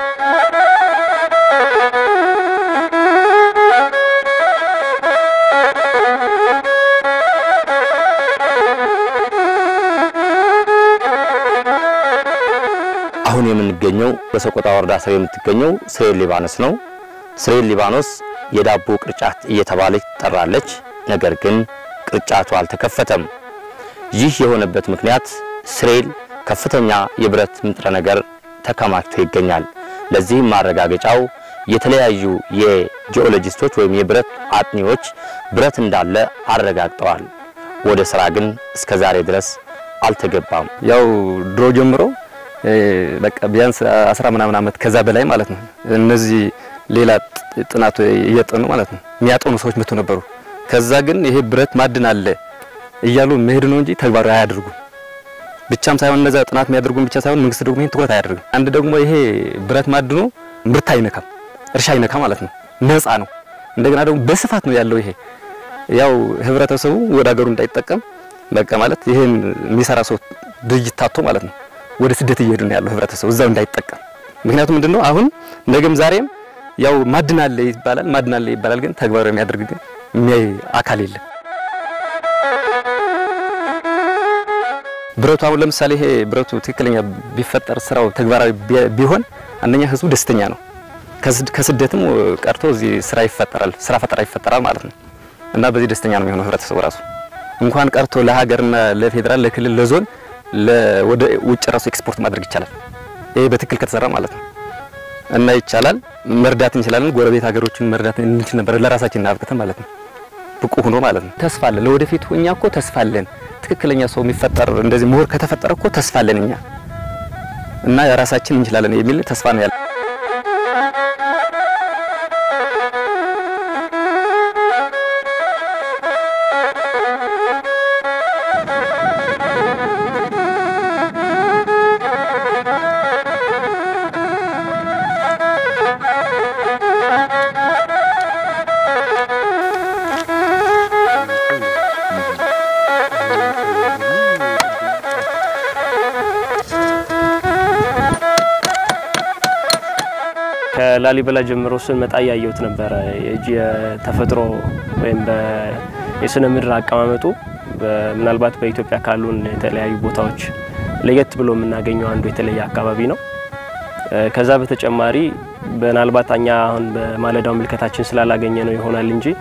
አሁን የምንገኘው በሰቆጣ ወረዳ ስር የምትገኘው ስሬል ሊባኖስ ነው። ስሬል ሊባኖስ የዳቦ ቅርጫት እየተባለች ትጠራለች። ነገር ግን ቅርጫቱ አልተከፈተም። ይህ የሆነበት ምክንያት ስሬል ከፍተኛ የብረት ንጥረ ነገር ተከማችቶ ይገኛል። ለዚህም ማረጋገጫው የተለያዩ የጂኦሎጂስቶች ወይም የብረት አጥኚዎች ብረት እንዳለ አረጋግጠዋል። ወደ ስራ ግን እስከ ዛሬ ድረስ አልተገባም። ያው ድሮ ጀምሮ በቃ ቢያንስ አስራ ምናምን ዓመት ከዛ በላይ ማለት ነው። እነዚህ ሌላ ጥናት እየጠኑ ማለት ነው የሚያጠኑ ሰዎች መጥቶ ነበሩ። ከዛ ግን ይሄ ብረት ማዕድን አለ እያሉ መሄድ ነው እንጂ ተግባራዊ አያደርጉም። ብቻም ሳይሆን እነዛ ጥናት የሚያደርጉም ብቻ ሳይሆን መንግስት ደግሞ ይሄን ትኩረት አያደርግም። አንድ ደግሞ ይሄ ብረት ማዕድኑ ምርት አይነካም፣ እርሻ አይነካ ማለት ነው። ነፃ ነው። እንደገና ደግሞ በስፋት ነው ያለው። ይሄ ያው ህብረተሰቡ ወደ ሀገሩ እንዳይጠቀም በቃ ማለት ይሄን የሚሰራ ሰው ድርጅት ታቶ ማለት ነው ወደ ስደት እየሄዱ ነው ያለው ህብረተሰቡ እዛው እንዳይጠቀም። ምክንያቱም ምንድነው አሁን ነገም ዛሬም ያው ማዕድን አለ ይባላል፣ ማዕድን አለ ይባላል፣ ግን ተግባራዊ የሚያደርግ ግን የሚያይ አካል የለም። ብረቱ አሁን ለምሳሌ ይሄ ብረቱ ትክክለኛ ቢፈጠር ስራው ተግባራዊ ቢሆን አንደኛ ህዝቡ ደስተኛ ነው። ከስደትም ቀርቶ እዚህ ስራ ይፈጠራል፣ ስራ ፈጠራ ይፈጠራል ማለት ነው እና በዚህ ደስተኛ ነው የሚሆነው ህብረተሰቡ ራሱ እንኳን ቀርቶ ለሀገርና ለፌዴራል፣ ለክልል፣ ለዞን ወደ ውጭ ራሱ ኤክስፖርት ማድረግ ይቻላል። ይሄ በትክክል ከተሰራ ማለት ነው እና ይቻላል፣ መርዳት እንችላለን። ጎረቤት ሀገሮችን መርዳት እንችል ነበር ለራሳችን አብቅተን ማለት ነው ብቁ ሆኖ ማለት ነው። ተስፋ አለን ለወደፊቱ። እኛ እኮ ተስፋ አለን። ትክክለኛ ሰው የሚፈጠር እንደዚህ ምሁር ከተፈጠረ እኮ ተስፋ አለን እኛ እና የራሳችን እንችላለን የሚል ተስፋ ነው ያለ ከላሊበላ ጀምሮ ስመጣ እያየሁት ነበረ። የተፈጥሮ ወይም የስነ ምድር አቀማመጡ ምናልባት በኢትዮጵያ ካሉን የተለያዩ ቦታዎች ለየት ብሎ የምናገኘው አንዱ የተለየ አካባቢ ነው። ከዛ በተጨማሪ ምናልባት እኛ አሁን በማለዳው ምልከታችን ስላላገኘ ነው ይሆናል እንጂ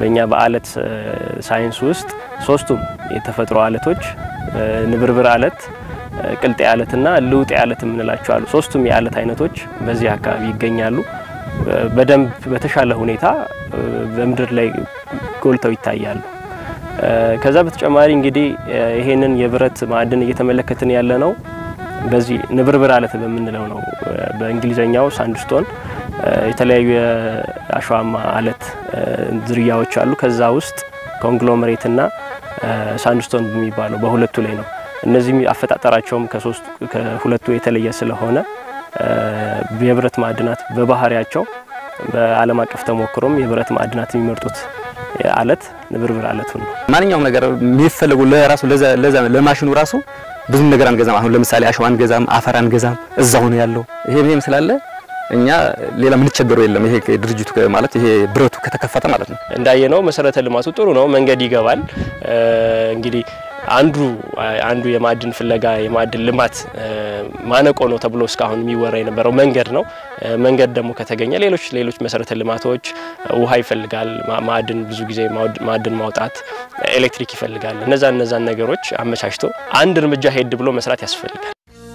በእኛ በአለት ሳይንስ ውስጥ ሶስቱም የተፈጥሮ አለቶች ንብርብር አለት፣ ቅልጤ አለትና ልውጤ አለት የምንላቸው አሉ። ሶስቱም የአለት አይነቶች በዚህ አካባቢ ይገኛሉ። በደንብ በተሻለ ሁኔታ በምድር ላይ ጎልተው ይታያሉ። ከዛ በተጨማሪ እንግዲህ ይሄንን የብረት ማዕድን እየተመለከትን ያለ ነው በዚህ ንብርብር አለት በምንለው ነው። በእንግሊዘኛው ሳንድስቶን የተለያዩ የአሸዋማ አለት ዝርያዎች አሉ። ከዛ ውስጥ ኮንግሎመሬትና ሳንድስቶን በሚባለው በሁለቱ ላይ ነው። እነዚህ አፈጣጠራቸውም ከሶስቱ ከሁለቱ የተለየ ስለሆነ የብረት ማዕድናት በባህሪያቸው በዓለም አቀፍ ተሞክሮም የብረት ማዕድናት የሚመርጡት አለት ንብርብር አለቱ ነው። ማንኛውም ነገር የሚፈለጉ ለራሱ ለዛ ለማሽኑ ራሱ ብዙም ነገር አንገዛም። አሁን ለምሳሌ አሸዋ አንገዛም፣ አፈር አንገዛም፣ እዛው ነው ያለው። ይሄ ይሄም ስላለ እኛ ሌላ የምንቸገረው የለም። ይሄ ድርጅቱ ማለት ይሄ ብረቱ ከተከፈተ ማለት ነው። እንዳየነው መሰረተ ልማቱ ጥሩ ነው። መንገድ ይገባል። እንግዲህ አንዱ አንዱ የማዕድን ፍለጋ የማዕድን ልማት ማነቆ ነው ተብሎ እስካሁን የሚወራ የነበረው መንገድ ነው። መንገድ ደግሞ ከተገኘ ሌሎች ሌሎች መሰረተ ልማቶች ውሃ ይፈልጋል። ማዕድን ብዙ ጊዜ ማዕድን ማውጣት ኤሌክትሪክ ይፈልጋል። እነዛ እነዛን ነገሮች አመቻችቶ አንድ እርምጃ ሄድ ብሎ መስራት ያስፈልጋል።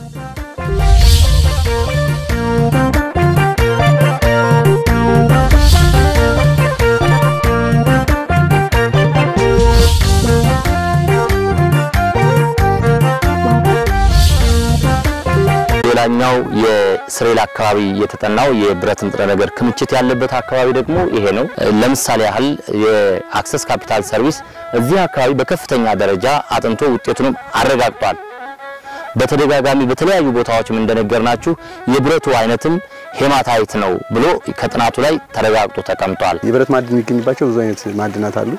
ሌላኛው የስሬል አካባቢ የተጠናው የብረት ንጥረ ነገር ክምችት ያለበት አካባቢ ደግሞ ይሄ ነው። ለምሳሌ ያህል የአክሰስ ካፒታል ሰርቪስ እዚህ አካባቢ በከፍተኛ ደረጃ አጥንቶ ውጤቱንም አረጋግጧል። በተደጋጋሚ በተለያዩ ቦታዎችም እንደነገርናችሁ የብረቱ አይነትም ሄማታይት ነው ብሎ ከጥናቱ ላይ ተረጋግጦ ተቀምጧል። የብረት ማዕድን የሚገኝባቸው ብዙ አይነት ማዕድናት አሉ።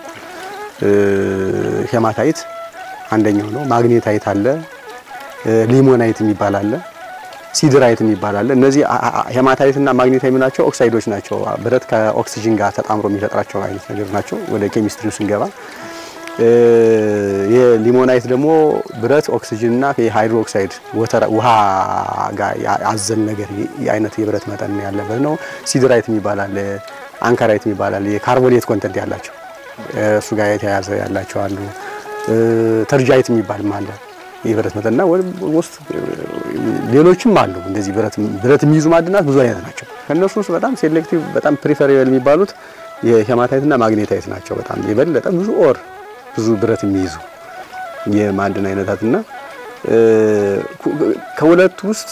ሄማታይት አንደኛው ነው። ማግኔታይት አለ፣ ሊሞናይት የሚባል አለ፣ ሲድራይት የሚባል አለ። እነዚህ ሄማታይት እና ማግኔታይት የምናቸው ኦክሳይዶች ናቸው። ብረት ከኦክሲጅን ጋር ተጣምሮ የሚፈጥራቸው አይነት ነገር ናቸው። ወደ ኬሚስትሪው ስንገባ የሊሞናይት ደግሞ ብረት ኦክሲጅንና የሃይድሮ ኦክሳይድ ውሃ ጋር አዘል ነገር አይነት የብረት መጠን ያለበት ነው። ሲድራይት የሚባል አለ፣ አንካራይት የሚባል አለ። የካርቦኔት ኮንተንት ያላቸው እሱ ጋር የተያያዘ ያላቸው አሉ። ተርጃይት የሚባልም አለ የብረት መጠንና ውስጥ ሌሎችም አሉ። እንደዚህ ብረት ብረት የሚይዙ ማዕድናት ብዙ አይነት ናቸው። ከእነሱ ውስጥ በጣም ሴሌክቲቭ በጣም ፕሪፈሬብል የሚባሉት የሄማታይትና ማግኔታይት ናቸው። በጣም የበለጠ ብዙ ኦር ብዙ ብረት የሚይዙ የማዕድን አይነታትና ከሁለቱ ውስጥ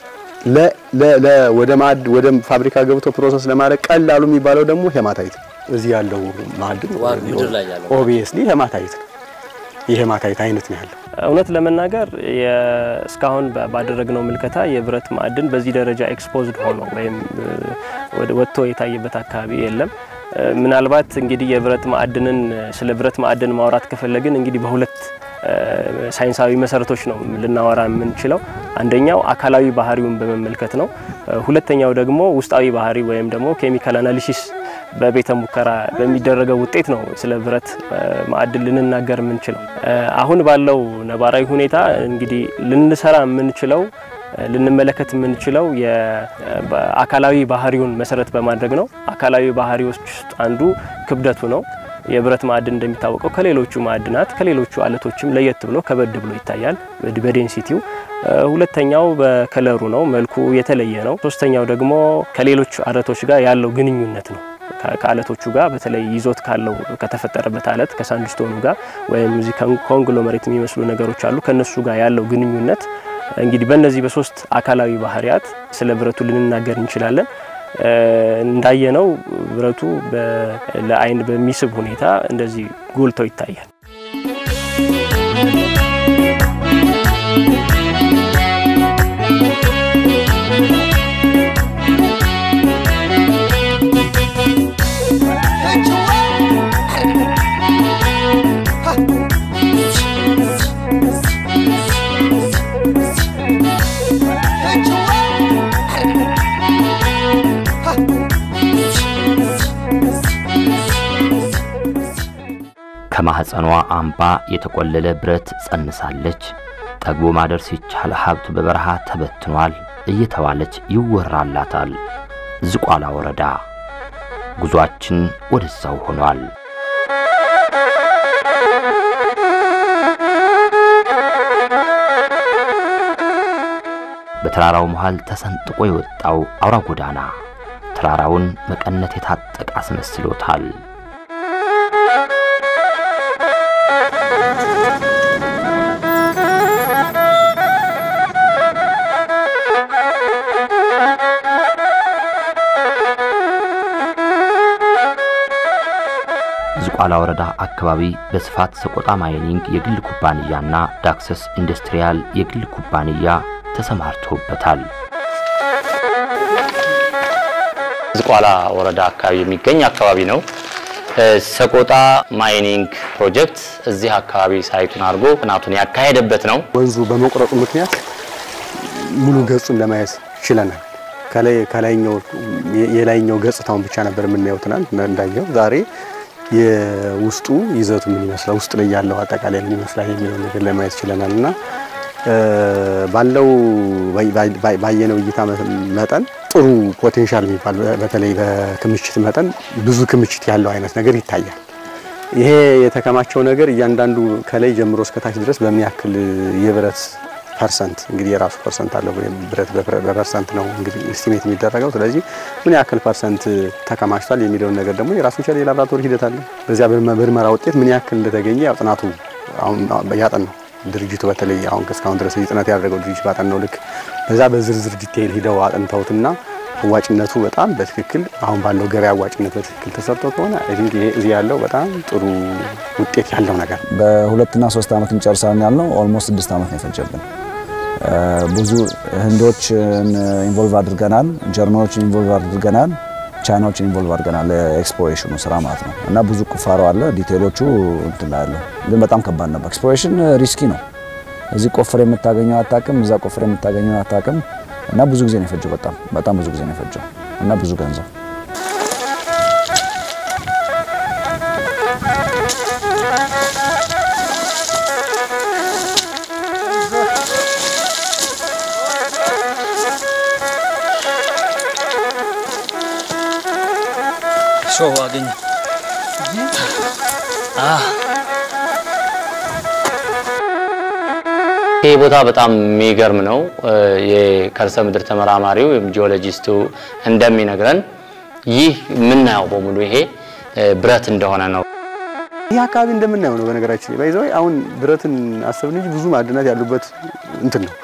ወደ ማዕድ ወደ ፋብሪካ ገብቶ ፕሮሰስ ለማድረግ ቀላሉ የሚባለው ደግሞ ሄማታይት እዚህ ያለው ማዕድን ኦብቪየስሊ ሄማታይት ነው። የሄማታይት አይነት ነው ያለው። እውነት ለመናገር እስካሁን ባደረግነው ምልከታ የብረት ማዕድን በዚህ ደረጃ ኤክስፖዝድ ሆኖ ወይም ወጥቶ የታየበት አካባቢ የለም። ምናልባት እንግዲህ የብረት ማዕድንን ስለ ብረት ማዕድን ማውራት ከፈለግን እንግዲህ በሁለት ሳይንሳዊ መሰረቶች ነው ልናወራ የምንችለው። አንደኛው አካላዊ ባህሪውን በመመልከት ነው። ሁለተኛው ደግሞ ውስጣዊ ባህሪ ወይም ደግሞ ኬሚካል አናሊሲስ በቤተ ሙከራ በሚደረገው ውጤት ነው ስለ ብረት ማዕድን ልንናገር የምንችለው። አሁን ባለው ነባራዊ ሁኔታ እንግዲህ ልንሰራ የምንችለው ልንመለከት የምንችለው የአካላዊ ባህሪውን መሰረት በማድረግ ነው። አካላዊ ባህሪዎች ውስጥ አንዱ ክብደቱ ነው። የብረት ማዕድን እንደሚታወቀው ከሌሎቹ ማዕድናት ከሌሎቹ አለቶችም ለየት ብሎ ከበድ ብሎ ይታያል በዴንሲቲው። ሁለተኛው በከለሩ ነው፣ መልኩ የተለየ ነው። ሶስተኛው ደግሞ ከሌሎች አለቶች ጋር ያለው ግንኙነት ነው። ከአለቶቹ ጋር በተለይ ይዞት ካለው ከተፈጠረበት አለት ከሳንድስቶኑ ጋር ወይም እዚህ ኮንግሎመሬት የሚመስሉ ነገሮች አሉ ከነሱ ጋር ያለው ግንኙነት እንግዲህ በእነዚህ በሶስት አካላዊ ባህሪያት ስለ ብረቱ ልንናገር እንችላለን። እንዳየነው ብረቱ ለአይን በሚስብ ሁኔታ እንደዚህ ጎልቶ ይታያል። ከማህፀኗ አምባ የተቆለለ ብረት ጸንሳለች። ጠግቦ ማደር ሲቻል ሀብት በበረሃ ተበትኗል እየተባለች ይወራላታል። ዝቋላ ወረዳ ጉዟችን ወደዛው ሆኗል። ከተራራው መሃል ተሰንጥቆ የወጣው አውራ ጎዳና ተራራውን መቀነት የታጠቀ አስመስሎታል። ዝቋላ ወረዳ አካባቢ በስፋት ሰቆጣ ማይኒንግ የግል ኩባንያና ዳክሰስ ኢንዱስትሪያል የግል ኩባንያ ተሰማርተውበታል። ዝቋላ ወረዳ አካባቢ የሚገኝ አካባቢ ነው። ሰቆጣ ማይኒንግ ፕሮጀክት እዚህ አካባቢ ሳይቱን አድርጎ ጥናቱን ያካሄደበት ነው። ወንዙ በመቁረጡ ምክንያት ሙሉ ገጹን ለማየት ችለናል። ከላይ ከላይኛው የላይኛው ገጽታውን ብቻ ነበር የምናየው ትናንት እንዳየው ዛሬ የውስጡ ይዘቱ ምን ይመስላል፣ ውስጥ ላይ ያለው አጠቃላይ ምን ይመስላል የሚለው ነገር ለማየት ችለናል እና ባለው ባየነው እይታ መጠን ጥሩ ፖቴንሻል የሚባል በተለይ በክምችት መጠን ብዙ ክምችት ያለው አይነት ነገር ይታያል። ይሄ የተከማቸው ነገር እያንዳንዱ ከላይ ጀምሮ እስከታች ድረስ በሚያክል የብረት ፐርሰንት እንግዲህ የራሱ ፐርሰንት አለው። ብረት በፐርሰንት ነው እንግዲህ ኤስቲሜት የሚደረገው። ስለዚህ ምን ያክል ፐርሰንት ተከማችቷል የሚለውን ነገር ደግሞ የራሱ የቻለ የላብራቶሪ ሂደት አለ። በዚያ ምርመራ ውጤት ምን ያክል እንደተገኘ ያው ጥናቱ አሁን ያጠናው ድርጅቱ በተለይ አሁን እስካሁን ድረስ ጥናት ያደረገው ድርጅት ባጠናው ልክ በዛ በዝርዝር ዲቴይል ሂደው አጥንተውትና አዋጭነቱ በጣም በትክክል አሁን ባለው ገበያ አዋጭነት በትክክል ተሰርቶ ከሆነ አይ ቲንክ ይሄ እዚህ ያለው በጣም ጥሩ ውጤት ያለው ነገር በሁለትና ሶስት ዓመት እንጨርሳለን ያልነው ኦልሞስት ስድስት ዓመት ነው የፈጀብን። ብዙ ህንዶችን ኢንቮልቭ አድርገናል፣ ጀርመኖችን ኢንቮልቭ አድርገናል፣ ቻይናዎችን ኢንቮልቭ አድርገናል። ኤክስፕሎሬሽኑ ስራ ማለት ነው እና ብዙ ቁፋሮ አለ። ዲቴሎቹ እንትን ላይ ያለው ግን በጣም ከባድ ነበር። ኤክስፕሎሬሽን ሪስኪ ነው። እዚህ ቆፍር የምታገኘው አታውቅም፣ እዛ ቆፍር የምታገኘው አታውቅም እና ብዙ ጊዜ ነው የፈጀው። በጣም በጣም ብዙ ጊዜ ነው የፈጀው እና ብዙ ገንዘብ ሾው አገኘ። ይህ ቦታ በጣም የሚገርም ነው። የከርሰ ምድር ተመራማሪው ወይም ጂኦሎጂስቱ እንደሚነግረን ይህ የምናየው በሙሉ ይሄ ብረት እንደሆነ ነው። ይህ አካባቢ እንደምናየው ነው። በነገራችን ላይ ባይዘው አሁን ብረትን አሰብን እንጂ ብዙ ማዕድናት ያሉበት እንትን ነው።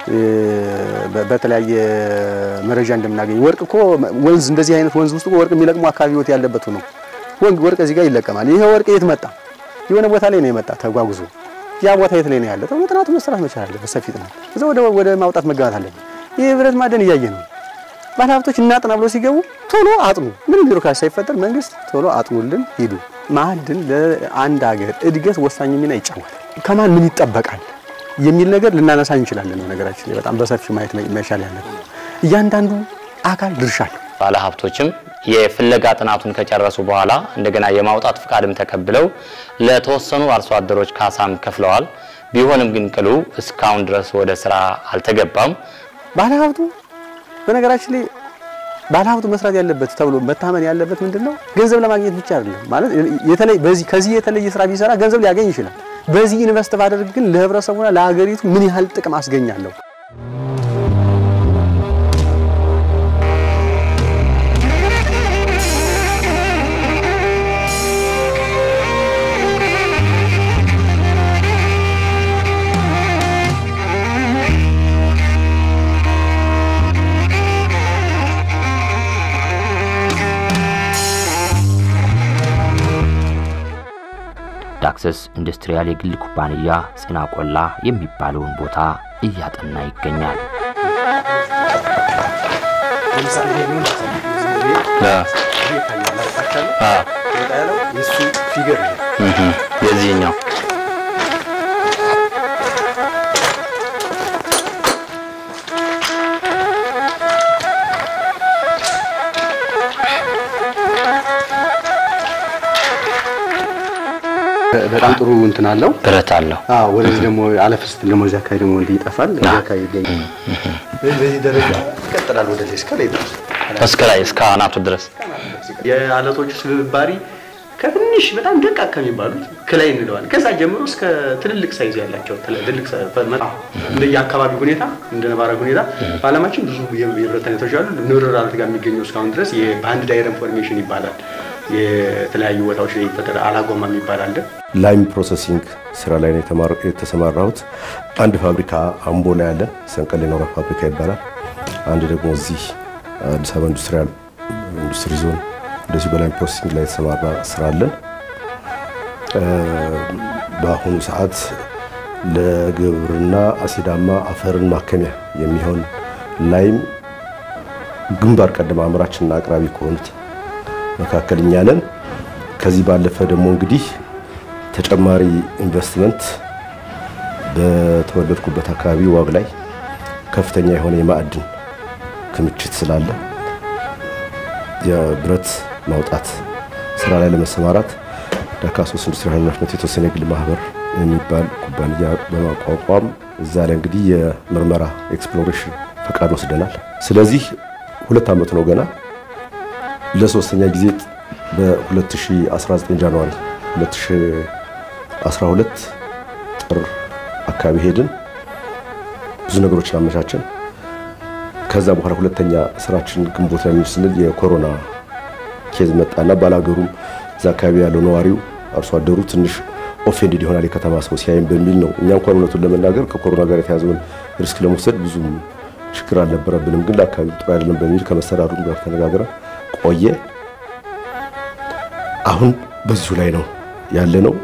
በተለያየ መረጃ እንደምናገኝ ወርቅ እኮ ወንዝ እንደዚህ አይነት ወንዝ ውስጥ ወርቅ የሚለቅሙ አካባቢዎች ያለበት ነው። ወርቅ እዚህ ጋር ይለቀማል። ይሄ ወርቅ የት መጣ? የሆነ ቦታ ላይ ነው የመጣ ተጓጉዞ። ያ ቦታ የት ላይ ነው ያለ? ተብሎ ጥናቱ መሰራት መቻል አለበት። በሰፊ ጥናት እዛ ወደ ወደ ማውጣት መገባት አለበት። ይሄ ብረት ማዕድን እያየ ነው። ባለሀብቶች እናጥና ብሎ ሲገቡ ቶሎ አጥኑ። ምንም ቢሮክራሲ ሳይፈጠር መንግስት ቶሎ አጥኑልን ሂዱ። ማዕድን ለአንድ ሀገር እድገት ወሳኝ ሚና ይጫወታል። ከማን ምን ይጠበቃል የሚል ነገር ልናነሳ እንችላለን። ነገራችን ላይ በጣም በሰፊው ማየት መቻል ያለብን እያንዳንዱ አካል ድርሻ አለው። ባለሀብቶችም የፍለጋ ጥናቱን ከጨረሱ በኋላ እንደገና የማውጣት ፍቃድም ተቀብለው ለተወሰኑ አርሶ አደሮች ካሳም ከፍለዋል። ቢሆንም ግን ቅሉ እስካሁን ድረስ ወደ ስራ አልተገባም። ባለሀብቱ በነገራችን ላይ ባለሀብቱ መስራት ያለበት ተብሎ መታመን ያለበት ምንድን ነው? ገንዘብ ለማግኘት ብቻ አይደለም ማለት የተለይ በዚህ ከዚህ የተለየ ስራ ቢሰራ ገንዘብ ሊያገኝ ይችላል። በዚህ ኢንቨስት ባደርግ ግን ለህብረተሰቡና ለሀገሪቱ ምን ያህል ጥቅም አስገኛለሁ? ዳክሰስ ኢንዱስትሪያል የግል ኩባንያ ጽና ቆላ የሚባለውን ቦታ እያጠና ይገኛል። የዚህኛው በጣም ጥሩ እንትን አለው ብረት አለው። አዎ ወደዚህ ደግሞ አለፍ ስትል ደግሞ እዚህ አካባቢ ደግሞ እንዲህ ይጠፋል። እዚህ አካባቢ ይገኛል። በዚህ ደረጃ ይቀጥላል ወደ ላይ እስከ ላይ ድረስ እስከ ላይ እስከ አናቱ ድረስ የአለቶቹ ስብባሪ ከትንሽ በጣም ደቃቅ ከሚባሉት ክላይ እንለዋለን። ከዛ ጀምሮ እስከ ትልልቅ ሳይዝ ያላቸው ትልልቅ እንደየ አካባቢ ሁኔታ እንደ ነባራዊ ሁኔታ በዓለማችን ብዙ የብረት አይነቶች አሉ። ንብርር አለት ጋር የሚገኘው እስካሁን ድረስ የባንድ ዳይረም ፎርሜሽን ይባላል። የተለያዩ ቦታዎች ላይ ይፈጠር አላጎማ የሚባል አለ። ላይም ፕሮሰሲንግ ስራ ላይ ነው የተሰማራሁት። አንድ ፋብሪካ አምቦ ላይ ያለን ሰንቀሌ ኖራ ፋብሪካ ይባላል። አንድ ደግሞ እዚህ አዲስ አበባ ኢንዱስትሪያል ኢንዱስትሪ ዞን እንደዚሁ በላይም ፕሮሰሲንግ ላይ የተሰማራ ስራ አለን። በአሁኑ ሰዓት ለግብርና አሲዳማ አፈርን ማከሚያ የሚሆን ላይም ግንባር ቀደም አምራችና አቅራቢ ከሆኑት መካከል እኛ ነን። ከዚህ ባለፈ ደግሞ እንግዲህ ተጨማሪ ኢንቨስትመንት በተወለድኩበት አካባቢ ዋግ ላይ ከፍተኛ የሆነ የማዕድን ክምችት ስላለ የብረት ማውጣት ስራ ላይ ለመሰማራት ዳካሶስ ኢንዱስትሪ ኃላፊነት የተወሰነ የግል ማህበር የሚባል ኩባንያ በማቋቋም እዛ ላይ እንግዲህ የምርመራ ኤክስፕሎሬሽን ፈቃድ ወስደናል። ስለዚህ ሁለት ዓመት ነው ገና ለሶስተኛ ጊዜ በ2019 ጃንዋሪ 2012 ጥር አካባቢ ሄድን። ብዙ ነገሮችን አመቻችን። ከዛ በኋላ ሁለተኛ ስራችን ግንቦት ላይ ስንል የኮሮና ኬዝ መጣና ባላገሩም እዛ አካባቢ ያለው ነዋሪው አርሶ አደሩ ትንሽ ኦፌንድድ ይሆናል የከተማ ሰው ሲያይም በሚል ነው። እኛ እንኳን እውነቱን ለመናገር ከኮሮና ጋር የተያዘውን ሪስክ ለመውሰድ ብዙም ችግር አልነበረብንም፣ ግን ለአካባቢ ጥሩ አይደለም በሚል ከመስተዳድሩ ጋር ተነጋግረን ቆየ። አሁን በዚሁ ላይ ነው ያለ ነው።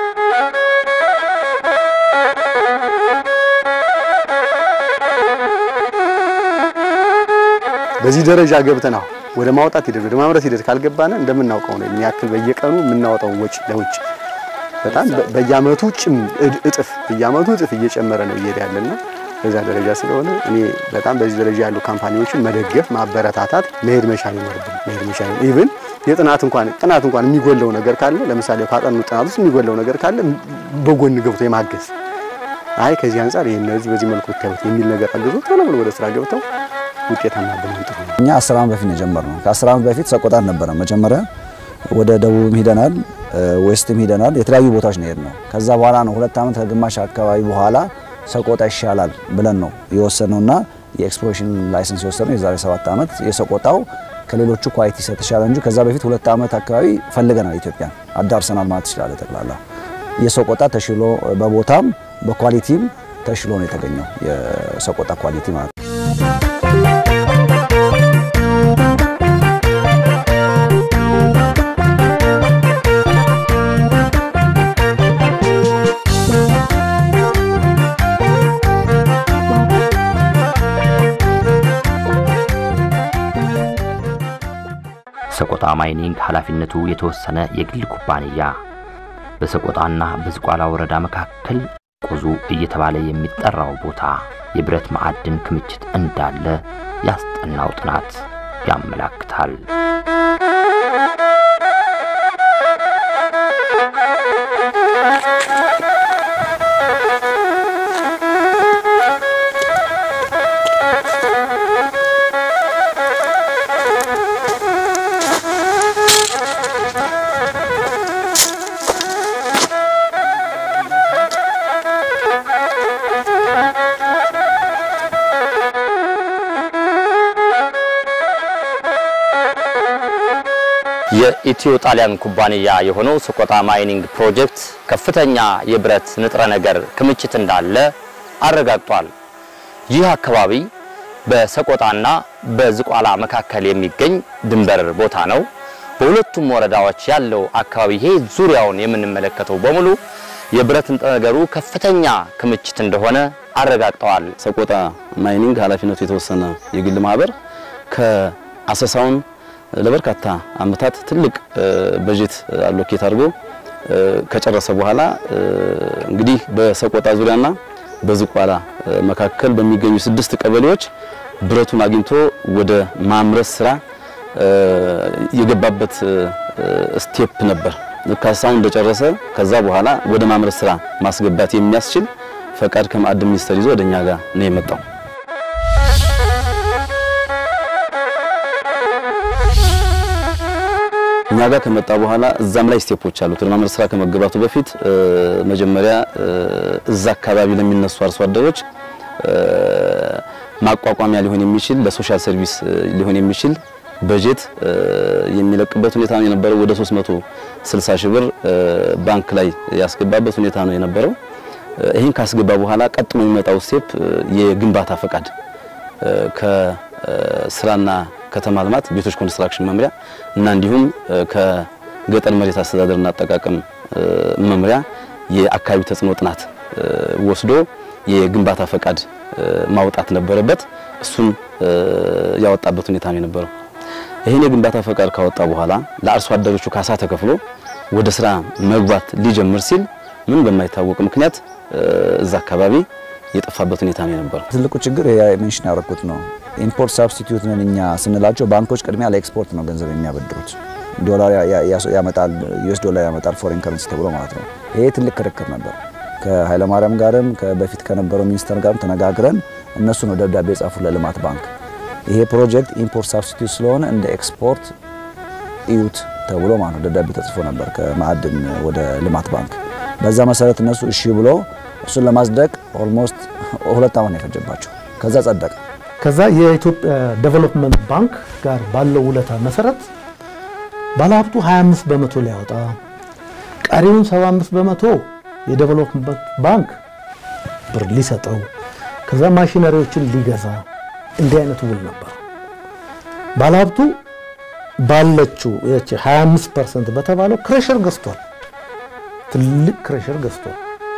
በዚህ ደረጃ ገብተን አሁን ወደ ማውጣት ሂደት ወደ ማምረት ሂደት ካልገባን እንደምናውቀው ነው የሚያክል በየቀኑ የምናወጣው ወጪ ለውጭ በጣም በየአመቱ ጭም እጥፍ በየአመቱ እጥፍ እየጨመረ ነው እየሄደ ያለና በዛ ደረጃ ስለሆነ እኔ በጣም በዚህ ደረጃ ያሉ ካምፓኒዎችን መደገፍ፣ ማበረታታት፣ መሄድ መቻል ይኖርብን መሄድ መቻል ኢቭን የጥናት እንኳን ጥናት እንኳን የሚጎለው ነገር ካለ ለምሳሌ ካጠኑ ጥናት ውስጥ የሚጎለው ነገር ካለ በጎን ገብቶ የማገዝ አይ ከዚህ አንጻር ይሄን እነዚህ በዚህ መልኩ ብታዩት የሚል ነገር አግዞ ቶሎ ብሎ ወደ ስራ ገብተው ውጤታማ ብለን ጥሩ ነው። እኛ አስር ዓመት በፊት ነው የጀመርነው። ከአስር ዓመት በፊት ሰቆጣ ነበረ መጀመሪያ። ወደ ደቡብም ሂደናል፣ ዌስትም ሂደናል። የተለያዩ ቦታዎች ነው የሄድነው። ከዛ በኋላ ነው ሁለት ዓመት ከግማሽ አካባቢ በኋላ ሰቆጣ ይሻላል ብለን ነው የወሰነውና የኤክስፕሎሬሽን ላይሰንስ የወሰነው የዛሬ ሰባት ዓመት። የሰቆጣው ከሌሎቹ ኳሊቲ የተሻለ እንጂ ከዛ በፊት ሁለት ዓመት አካባቢ ፈልገናል። ኢትዮጵያ አዳርሰናል ማለት ይችላል። ጠቅላላ የሰቆጣ ተሽሎ በቦታም በኳሊቲም ተሽሎ ነው የተገኘው የሰቆጣ ኳሊቲ ማለት ነው። ሰቆጣ ማይኒንግ ኃላፊነቱ የተወሰነ የግል ኩባንያ በሰቆጣና በዝቋላ ወረዳ መካከል ቁዙ እየተባለ የሚጠራው ቦታ የብረት ማዕድን ክምችት እንዳለ ያስጠናው ጥናት ያመላክታል። የኢትዮ ጣሊያን ኩባንያ የሆነው ሰቆጣ ማይኒንግ ፕሮጀክት ከፍተኛ የብረት ንጥረ ነገር ክምችት እንዳለ አረጋግጧል። ይህ አካባቢ በሰቆጣና በዝቋላ መካከል የሚገኝ ድንበር ቦታ ነው። በሁለቱም ወረዳዎች ያለው አካባቢ ይሄ ዙሪያውን የምንመለከተው በሙሉ የብረት ንጥረ ነገሩ ከፍተኛ ክምችት እንደሆነ አረጋግጠዋል። ሰቆጣ ማይኒንግ ኃላፊነቱ የተወሰነ የግል ማህበር ከአሰሳውን ለበርካታ አመታት ትልቅ በጀት አሎኬት አድርጎ ከጨረሰ በኋላ እንግዲህ በሰቆጣ ዙሪያና በዝቋላ መካከል በሚገኙ ስድስት ቀበሌዎች ብረቱን አግኝቶ ወደ ማምረት ስራ የገባበት ስቴፕ ነበር። ካሳውን እንደጨረሰ ከዛ በኋላ ወደ ማምረት ስራ ማስገባት የሚያስችል ፈቃድ ከማዕድን ሚኒስቴር ይዞ ወደኛ ጋር ነው የመጣው። እኛ ጋር ከመጣ በኋላ እዛም ላይ ስቴፖች አሉት። ወደ ማምረት ስራ ከመገባቱ በፊት መጀመሪያ እዛ አካባቢ ለሚነሱ አርሶ አደሮች ማቋቋሚያ ሊሆን የሚችል ለሶሻል ሰርቪስ ሊሆን የሚችል በጀት የሚለቅበት ሁኔታ ነው የነበረው። ወደ 360 ሺህ ብር ባንክ ላይ ያስገባበት ሁኔታ ነው የነበረው። ይህን ካስገባ በኋላ ቀጥሎ የሚመጣው ስቴፕ የግንባታ ፈቃድ ከስራና ከተማ ልማት ቤቶች ኮንስትራክሽን መምሪያ እና እንዲሁም ከገጠር መሬት አስተዳደርና አጠቃቀም መምሪያ የአካባቢ ተጽዕኖ ጥናት ወስዶ የግንባታ ፈቃድ ማውጣት ነበረበት። እሱን ያወጣበት ሁኔታ ነው የነበረው። ይህን የግንባታ ፈቃድ ካወጣ በኋላ ለአርሶ አደሮቹ ካሳ ተከፍሎ ወደ ስራ መግባት ሊጀምር ሲል ምን በማይታወቅ ምክንያት እዛ አካባቢ የጠፋበት ሁኔታ ነው የነበረው። ትልቁ ችግር ሜንሽን ያደረኩት ነው። ኢምፖርት ሳብስቲቲዩት ነን እኛ ስንላቸው ባንኮች ቅድሚያ ለኤክስፖርት ነው ገንዘብ የሚያበድሩት። ዶላር ያመጣል፣ ዩኤስ ዶላር ያመጣል፣ ፎሬን ከረንሲ ተብሎ ማለት ነው። ይሄ ትልቅ ክርክር ነበር። ከኃይለማርያም ጋርም በፊት ከነበረው ሚኒስተር ጋርም ተነጋግረን እነሱ ነው ደብዳቤ የጻፉ ለልማት ባንክ ይሄ ፕሮጀክት ኢምፖርት ሳብስቲቲዩት ስለሆነ እንደ ኤክስፖርት እዩት ተብሎ ማለት ነው ደብዳቤ ተጽፎ ነበር ከማዕድን ወደ ልማት ባንክ። በዛ መሰረት እነሱ እሺ ብሎ እሱን ለማጽደቅ ኦልሞስት ሁለት ዓመት ነው የፈጀባቸው። ከዛ ጸደቀ። ከዛ የኢትዮጵያ ዴቨሎፕመንት ባንክ ጋር ባለው ውለታ መሰረት ባለሀብቱ 25 በመቶ ሊያወጣ ቀሪውን 75 በመቶ የዴቨሎፕመንት ባንክ ብር ሊሰጠው ከዛ ማሽነሪዎችን ሊገዛ እንዲህ አይነት ውል ነበር። ባለሀብቱ ባለችው 25 ፐርሰንት በተባለው ክሬሸር ገዝቷል። ትልቅ ክሬሸር ገዝቷል።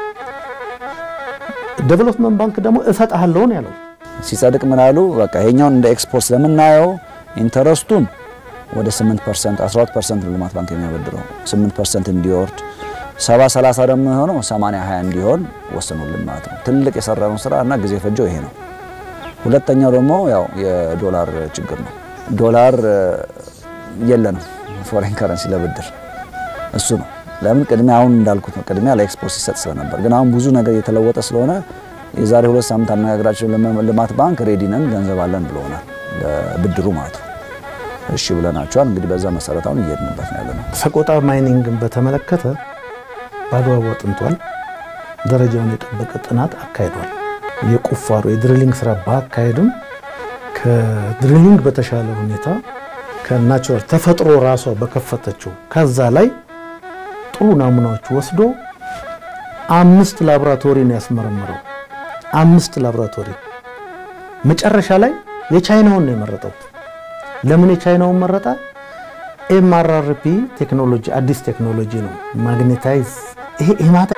ዴቨሎፕመንት ባንክ ደግሞ እሰጥሃለሁ ነው ያለው። ሲጸድቅ ምን አሉ? በቃ ይሄኛውን እንደ ኤክስፖርት ስለምናየው ኢንተረስቱን ወደ 8% 12% ነው ልማት ባንክ የሚያበድረው 8% እንዲወርድ 70 30 ደግሞ የሆነው 80 20 እንዲሆን ወሰኑልን ማለት ነው። ትልቅ የሰራነው ስራ እና ጊዜ ፈጀው ይሄ ነው። ሁለተኛው ደግሞ ያው የዶላር ችግር ነው። ዶላር የለንም ፎሬን ከረንሲ ለብድር እሱ ነው። ለምን ቅድሚያ አሁን እንዳልኩት ነው ቅድሚያ ለኤክስፖርት ሲሰጥ ስለነበር፣ ግን አሁን ብዙ ነገር እየተለወጠ ስለሆነ የዛሬ ሁለት ሳምንት አነጋግራቸው ልማት ባንክ ሬዲ ነን ገንዘብ አለን ብለውናል፣ ለብድሩ ማለት ነው። እሺ ብለናቸዋል። እንግዲህ በዛ መሰረት አሁን እየሄድንበት ነው ያለነው። ሰቆጣ ማይኒንግን በተመለከተ በአግባቡ አጥንቷል። ደረጃውን የጠበቀ ጥናት አካሂዷል። የቁፋሮ የድሪሊንግ ስራ ባካሄድም ከድሪሊንግ በተሻለ ሁኔታ ከናቹራል ተፈጥሮ ራሷ በከፈተችው ከዛ ላይ ጥሩ ናሙናዎች ወስዶ አምስት ላቦራቶሪ ነው ያስመረመረው። አምስት ላቦራቶሪ መጨረሻ ላይ የቻይናውን ነው የመረጠው። ለምን የቻይናውን መረጠ? ኤምአርአርፒ ቴክኖሎጂ አዲስ ቴክኖሎጂ ነው። ማግኔታይዝ ይሄ ሄማታ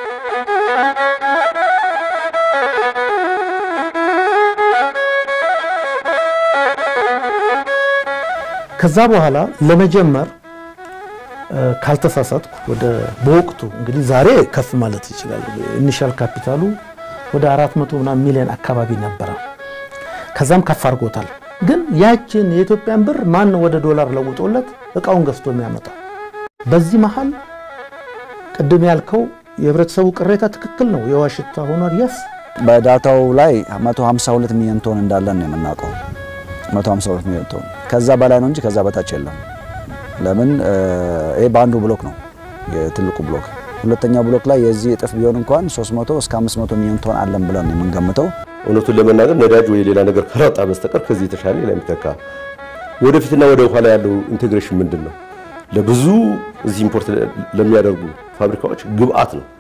ከዛ በኋላ ለመጀመር ካልተሳሳትኩ ወደ በወቅቱ እንግዲህ ዛሬ ከፍ ማለት ይችላል። ኢኒሻል ካፒታሉ ወደ 400 ምናምን ሚሊዮን አካባቢ ነበረ። ከዛም ከፍ አድርጎታል። ግን ያችን የኢትዮጵያን ብር ማን ወደ ዶላር ለውጦለት እቃውን ገዝቶ የሚያመጣው? በዚህ መሀል ቅድም ያልከው የህብረተሰቡ ቅሬታ ትክክል ነው። የዋሽታ ሆኗል። የስ በዳታው ላይ 152 ሚሊዮን ቶን እንዳለን ነው የምናውቀው። 152 ሚሊዮን ቶን ከዛ በላይ ነው እንጂ ከዛ በታች የለም። ለምን ይሄ በአንዱ ብሎክ ነው የትልቁ ብሎክ። ሁለተኛው ብሎክ ላይ የዚህ እጥፍ ቢሆን እንኳን 300 እስከ 500 ሚሊዮን ቶን አለን ብለን ነው የምንገምተው። እውነቱን ለመናገር ነዳጅ ወይ ሌላ ነገር ከራጣ በስተቀር ከዚህ የተሻለ ሌላ የሚተካ ወደፊትና ወደ ኋላ ያለው ኢንቴግሬሽን ምንድን ነው? ለብዙ እዚህ ኢምፖርት ለሚያደርጉ ፋብሪካዎች ግብአት ነው።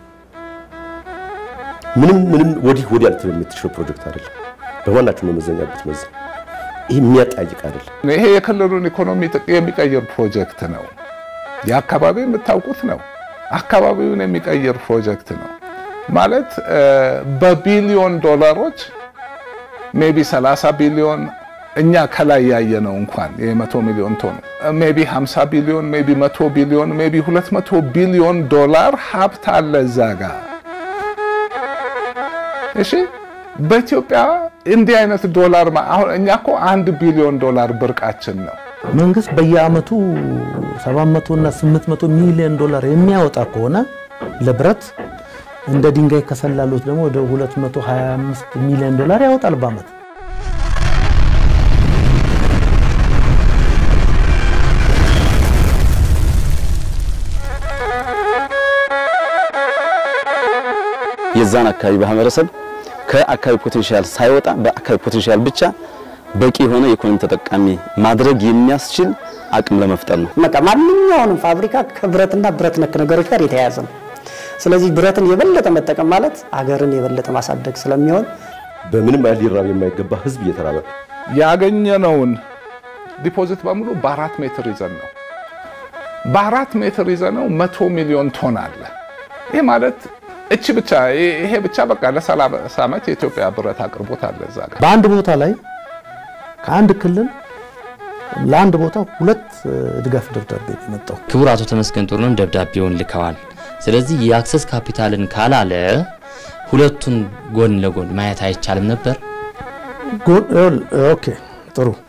ምንም ምንም ወዲህ ወዲያ ልትል የምትችለው ፕሮጀክት አይደለም። በማናቸው መመዘኛ ብትመዝን ይህ የሚያጠያይቅ አይደለም። ይሄ የክልሉን ኢኮኖሚ የሚቀይር ፕሮጀክት ነው። የአካባቢ የምታውቁት ነው። አካባቢውን የሚቀይር ፕሮጀክት ነው ማለት በቢሊዮን ዶላሮች ሜቢ 30 ቢሊዮን እኛ ከላይ ያየነው እንኳን የመቶ ሚሊዮን ቶን ሜቢ 50 ቢሊዮን ሜቢ 100 ቢሊዮን ሜቢ 200 ቢሊዮን ዶላር ሀብት አለ እዛ ጋር። እሺ በኢትዮጵያ እንዲህ አይነት ዶላር አሁን እኛ እኮ አንድ ቢሊዮን ዶላር ብርቃችን ነው። መንግስት በየአመቱ 700 እና 800 ሚሊዮን ዶላር የሚያወጣ ከሆነ ለብረት እንደ ድንጋይ ከሰላሉት ደግሞ ወደ 225 ሚሊዮን ዶላር ያወጣል በአመት። የዛን አካባቢ ማህበረሰብ ከአካባቢ ፖቴንሻል ሳይወጣ በአካባቢ ፖቴንሻል ብቻ በቂ የሆነ የኢኮኖሚ ተጠቃሚ ማድረግ የሚያስችል አቅም ለመፍጠር ነው። በቃ ማንኛውንም ፋብሪካ ከብረትና ብረት ነክ ነገሮች ጋር የተያያዘ ነው። ስለዚህ ብረትን የበለጠ መጠቀም ማለት አገርን የበለጠ ማሳደግ ስለሚሆን በምንም አይነት ሊራብ የማይገባ ህዝብ እየተራበ ያገኘነውን ዲፖዚት በሙሉ በአራት ሜትር ይዘን ነው በአራት ሜትር ይዘነው መቶ ሚሊዮን ቶን አለ። ይህ ማለት እቺ ብቻ ይሄ ብቻ በቃ ለሰላሳ ዓመት የኢትዮጵያ ብረት አቅርቦት አለ እዛ ጋር በአንድ ቦታ ላይ ከአንድ ክልል ለአንድ ቦታ ሁለት ድጋፍ ደብዳቤ የመጣው ክቡር አቶ ተመስገን ጥሩነህም ደብዳቤውን ልከዋል። ስለዚህ የአክሰስ ካፒታልን ካላለ ሁለቱን ጎን ለጎን ማየት አይቻልም ነበር። ኦኬ ጥሩ